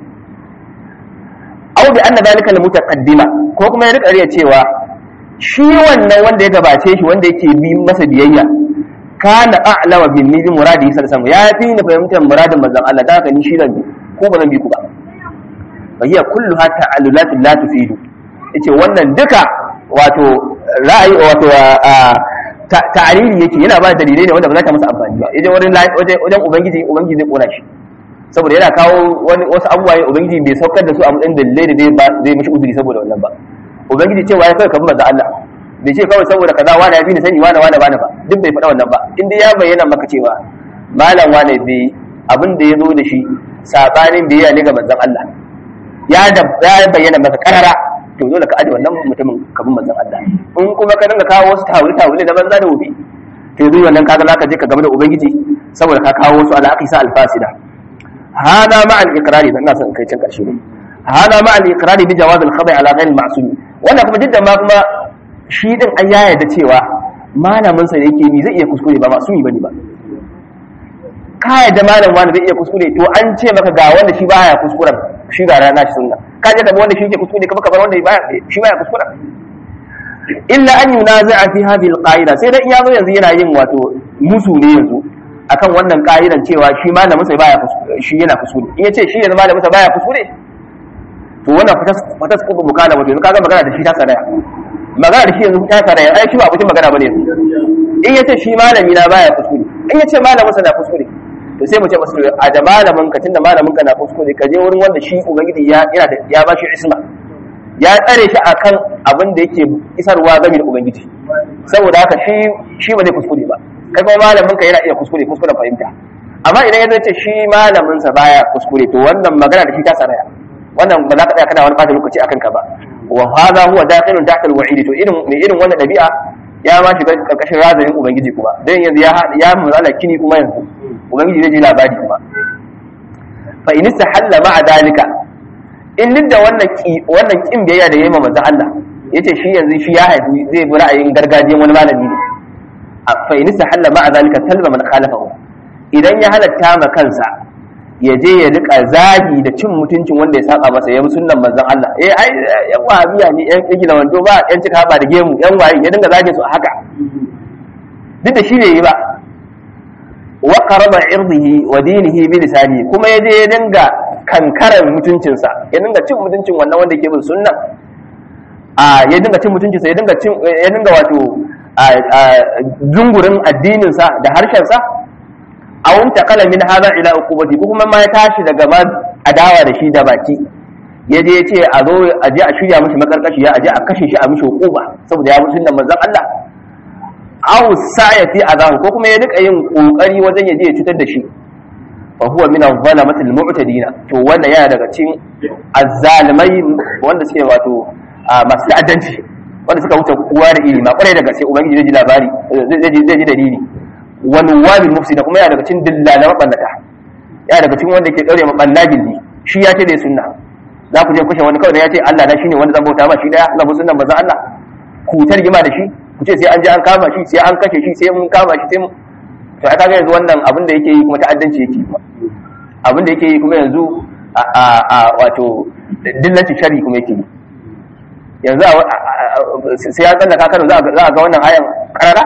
aw bi anna zalika al-mutaqaddima ko kuma ya rika riya cewa shi wannan wanda ya gabace shi wanda yake bi masa biyayya kana a'lama bin ni muradi sallallahu alaihi ya fi ni fahimtar muradin manzon Allah da haka ni shi zan bi ko ba zan bi ku ba fa hiya kulluha ta'allulatun la tufidu yace wannan duka wato ra'ayi wato ta'ariri yake yana ba dalilai ne wanda ba za ta masa amfani ba idan wurin wajen ubangiji ubangiji zai kona shi saboda yana kawo wani wasu abubuwa ne ubangiji bai saukar da su a matsayin dalilai da zai mishi uzuri saboda wannan ba ubangiji cewa ya kawai ka bi manzo Allah bai ce kawai saboda kaza wani ya fi ni sani wani wani bani ba duk bai faɗa wannan ba in dai ya bayyana maka cewa malam wani bai abin da ya zo da shi sabanin biyayya ne ga manzon Allah ya ya bayyana maka karara to dole ka aje wannan mutumin ka bi manzon Allah in kuma ka dinga kawo wasu tawili tawili da banza da wobi to yanzu wannan kaga zaka je ka game da ubangiji saboda ka kawo wasu alaqisa alfasida hada ma al-iqrari dan ina son kai cin karshe ne hada ma al-iqrari bi jawaz al-khata' ala ghayr al-ma'sum wannan kuma jiddan ma kuma shi din an ya yarda cewa malamin sa da yake bi zai iya kuskure ba masumi bane ba ka yarda malam wani zai iya kuskure to an ce maka ga wanda shi baya kuskuren shi ga rana shi sunna ka je da wanda shi yake kuskure kuma kamar wanda baya shi baya kuskuren illa an yunazi'a fi hadhihi al-qa'ida sai dai in yazo yanzu yana yin wato musu ne yanzu akan wannan ka'idan cewa shi malamin sa baya kuskure shi yana kuskure in yace shi yanzu malamin sa baya kuskure to wannan fatas fatas kubu mukala wato yanzu kaga magana da shi ta saraya magana da shi yanzu ta saraya ai shi ba abokin magana bane yanzu in yace shi malami na baya kuskure in yace malamin sa na kuskure to sai mu ce masu a da malamin ka tunda malamin ka na kuskure ka je wurin wanda shi ubangiji ya yana da ya bashi isma ya tsare shi akan abin da yake isarwa game da ubangiji saboda haka shi shi ba zai kuskure ba kai kuma malamin ka yana iya kuskure kuskuren fahimta amma idan ya ce shi malamin sa baya kuskure to wannan magana da shi ta saraya wannan ba za ka tsaya kana wani fata lokaci akan ka ba wa hadha huwa dakhilun tahta al-wa'id to irin mai irin wannan dabi'a ya ma shiga karkashin razanin ubangiji kuma dan yanzu ya ya mazala kini kuma yanzu ubangiji zai ji labari kuma fa in istahalla ma'a dalika in da wannan wannan kin biyayya da yayi ma manzon Allah yace shi yanzu shi ya haifi zai bi ra'ayin gargajiyan wani malami ne fa in sahalla ma'a zalika talba man khalafahu idan ya halatta ma kansa ya je ya rika zagi da cin mutuncin wanda ya saba masa ya bi sunnan manzon Allah eh ai yan wahabiya ne yan igila wando ba yan cika ba da gemu yan waye ya dinga zagin su a haka duk da shi bai yi ba wa qaraba irdihi wa dinihi bi lisani kuma ya je ya dinga kankaran mutuncinsa ya dinga cin mutuncin wannan wanda ke bin sunnan a ya dinga cin mutuncinsa ya dinga cin ya dinga wato zungurin addininsa da harshensa a wunta kala min haza ila uqubati ko kuma ma ya tashi daga ma adawa da shi da baki ya je ya ce a zo a je a shirya mishi makarkashi a je a kashe shi a mishi uquba saboda ya bi sunnan manzon Allah aw sa'ya fi azahu ko kuma ya rika yin kokari wajen ya je ya cutar da shi fa huwa min az-zalamati al-mu'tadina to wannan yana daga cikin azzalimai wanda suke wato masu ta'addanci wanda suka wuce kowa da iri ma kwarai da gaske ubangiji zai ji labari zai ji dalili wani wabi mufsi da kuma yana daga cikin dillalan mabannata yana daga cikin wanda ke daure mabanna gindi shi ya ce dai sunna za ku je kushe wani kawai da ya ce Allah na shine wanda zan bauta ma shi daya zan bi sunnan manzon Allah ku tarjima da shi ku ce sai an je an kama shi sai an kashe shi sai mun kama shi sai mun to aka ga yanzu wannan abin da yake yi kuma ta'addanci yake kuma abin da yake yi kuma yanzu a a wato dillancin shari kuma yake yi yanzu sai ya tsallaka Kano za a ga wannan ayan karara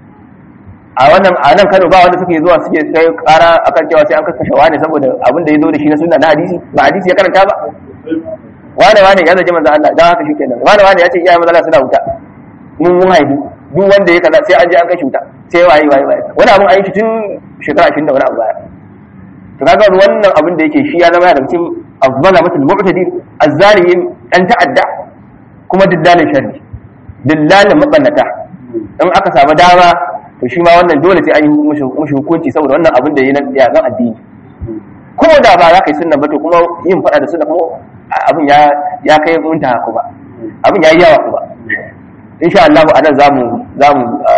a wannan a nan Kano ba wanda suke zuwa suke kai kara akan cewa sai an kakkashe wani saboda abin da ya zo da shi na sunna na hadisi ba hadisi ya karanta ba wane wane ya zaje manzo Allah dan haka shikenan wane wane ya ce iyayen manzo Allah suna wuta mun mun haihu duk wanda ya kaza sai an je an kai shi wuta sai waye waye waye wani abun an yi shi tun shekara 20 da wani abu baya to kaga wannan abin da yake shi ya zama da cikin azzalamatul mu'tadin azzalimin dan ta'adda kuma dillalin sharri dillalin mabannata in aka samu dama to shi ma wannan dole sai an yi mushi hukunci saboda wannan abin da yi na yagan addini ko da ba za ka yi sunna ba to kuma yin fada da sunna kuma abin ya ya kai muntaha kuma abin ya yi yawa kuma insha Allah a nan zamu zamu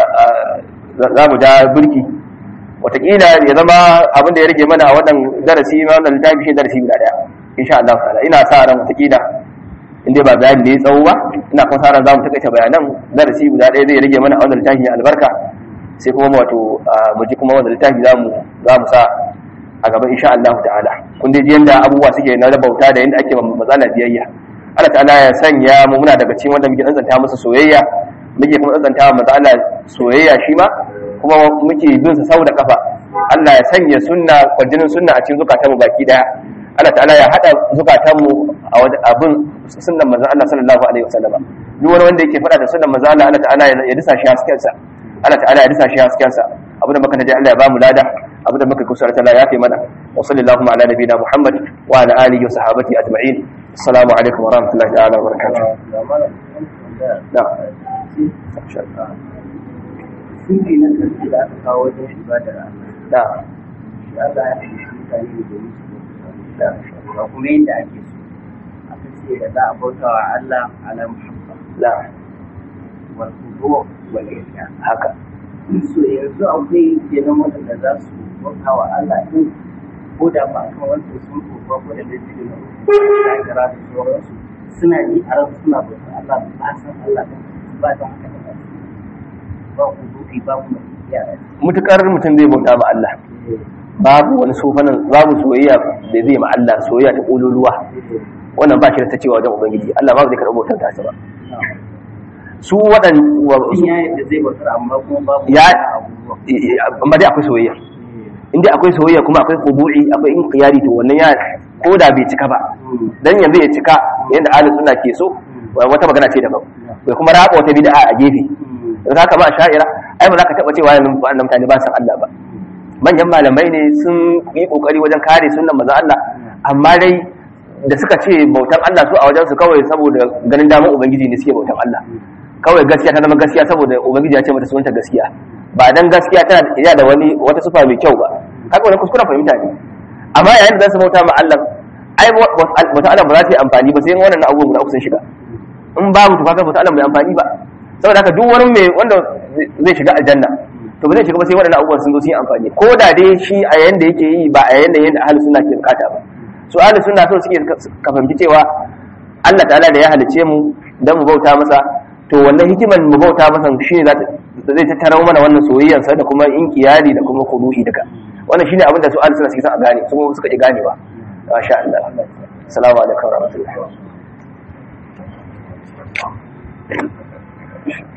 zamu da burki wataƙila ya zama abin da ya rage mana a wannan darasi na wannan littafi shi darasi guda daya insha Allah ta'ala ina sa ran wataƙila inda ba bayani da ya tsawo ba ina kuma sa ran zamu takaita bayanan darasi guda daya zai rage mana a wannan littafi albarka sai kuma wato mu ji kuma wannan littafi zamu zamu sa a gaba insha Allah ta'ala kun dai yanda abubuwa suke na rabauta da yanda ake matsala biyayya Allah ta'ala ya sanya mu muna daga cikin wanda muke tsantsanta masa soyayya muke kuma tsantsanta wa manzo Allah soyayya shi ma kuma muke bin sa sau da kafa Allah ya sanya sunna kwajinin sunna a cikin zukatan mu baki daya Allah ta'ala ya hada zukatan mu a abin sunnan manzo Allah sallallahu alaihi wasallam duk wani wanda yake fada da sunnan manzo Allah Allah ta'ala ya disa shi hasken sa Allah ta'ala ya disa shi hasken sa abu da muka taji Allah ya bamu lada abu da muka kusura ta ya fi mana wa sallallahu ala nabiyina Muhammad wa ala alihi wa sahabati ajma'in assalamu alaikum wa rahmatullahi ta'ala wa barakatuh Sunki na ƙarshe da aka kawo wajen ibadar Allah. da Shi Allah ya fi shi mutane da domin su da ba kuma yadda ake so. Aka ce da za a bauta wa Allah ala muhabba da wal kudu wal ihya. haka So yanzu akwai kenan waɗanda za su bauta wa Allah din ko da ba kan wanda sun kofa ko da laifi ne da kira da sauransu suna yi a ran suna bauta Allah ba san Allah ba don haka da ba ba kudu ba kuma ihya. mutukar mutum zai bauta ma Allah babu wani sofanin babu soyayya da zai ma Allah soyayya ta kololuwa wannan ba shi da ta cewa wajen ubangiji Allah ba zai karɓi bautar ta ba su waɗan Mutum ya yadda zai bautar amma kuma babu Ya- abubuwa. amma dai akwai soyayya in dai akwai soyayya kuma akwai qubu'i akwai inqiyari to wannan ya ko da bai cika ba dan yanzu ya cika yanda ahlus sunna ke so wata magana ce daban bai kuma raba wata bid'a a gefe don haka ba sha'ira ai ba za ka taba cewa yanzu wannan mutane ba san Allah ba manyan malamai ne sun yi kokari wajen kare sunnan manzon Allah amma dai da suka ce bautan Allah su a wajen su kawai saboda ganin damar ubangiji ne suke bautan Allah kawai gaskiya ta zama gaskiya saboda ubangiji ya ce mata sunanta gaskiya ba dan gaskiya tana iya da wani wata sufa mai kyau ba haka wani kuskuren fahimta ne amma yayin da za su bauta ma Allah ai bauta Allah ba za ta yi amfani ba sai in wannan abubuwan guda uku sun shiga in babu to kaga bauta Allah bai amfani ba saboda haka duk wani mai wanda zai shiga aljanna to ba zai shiga ba sai waɗannan abubuwan sun zo sun yi amfani ko da dai shi a yayin da yake yi ba a yayin da yanda ahlus sunna ke bukata ba su ahlus sunna so suke ka fahimci cewa Allah ta'ala da ya halice mu dan mu bauta masa to wannan hikiman mu bauta masa shine za ta da zai tattara mana wannan soyayyar sa da kuma inkiyari da kuma kudu'i duka wannan shine abin da su alisuna suke son a gane su kuma suka ji ganewa masha Allah assalamu alaikum warahmatullahi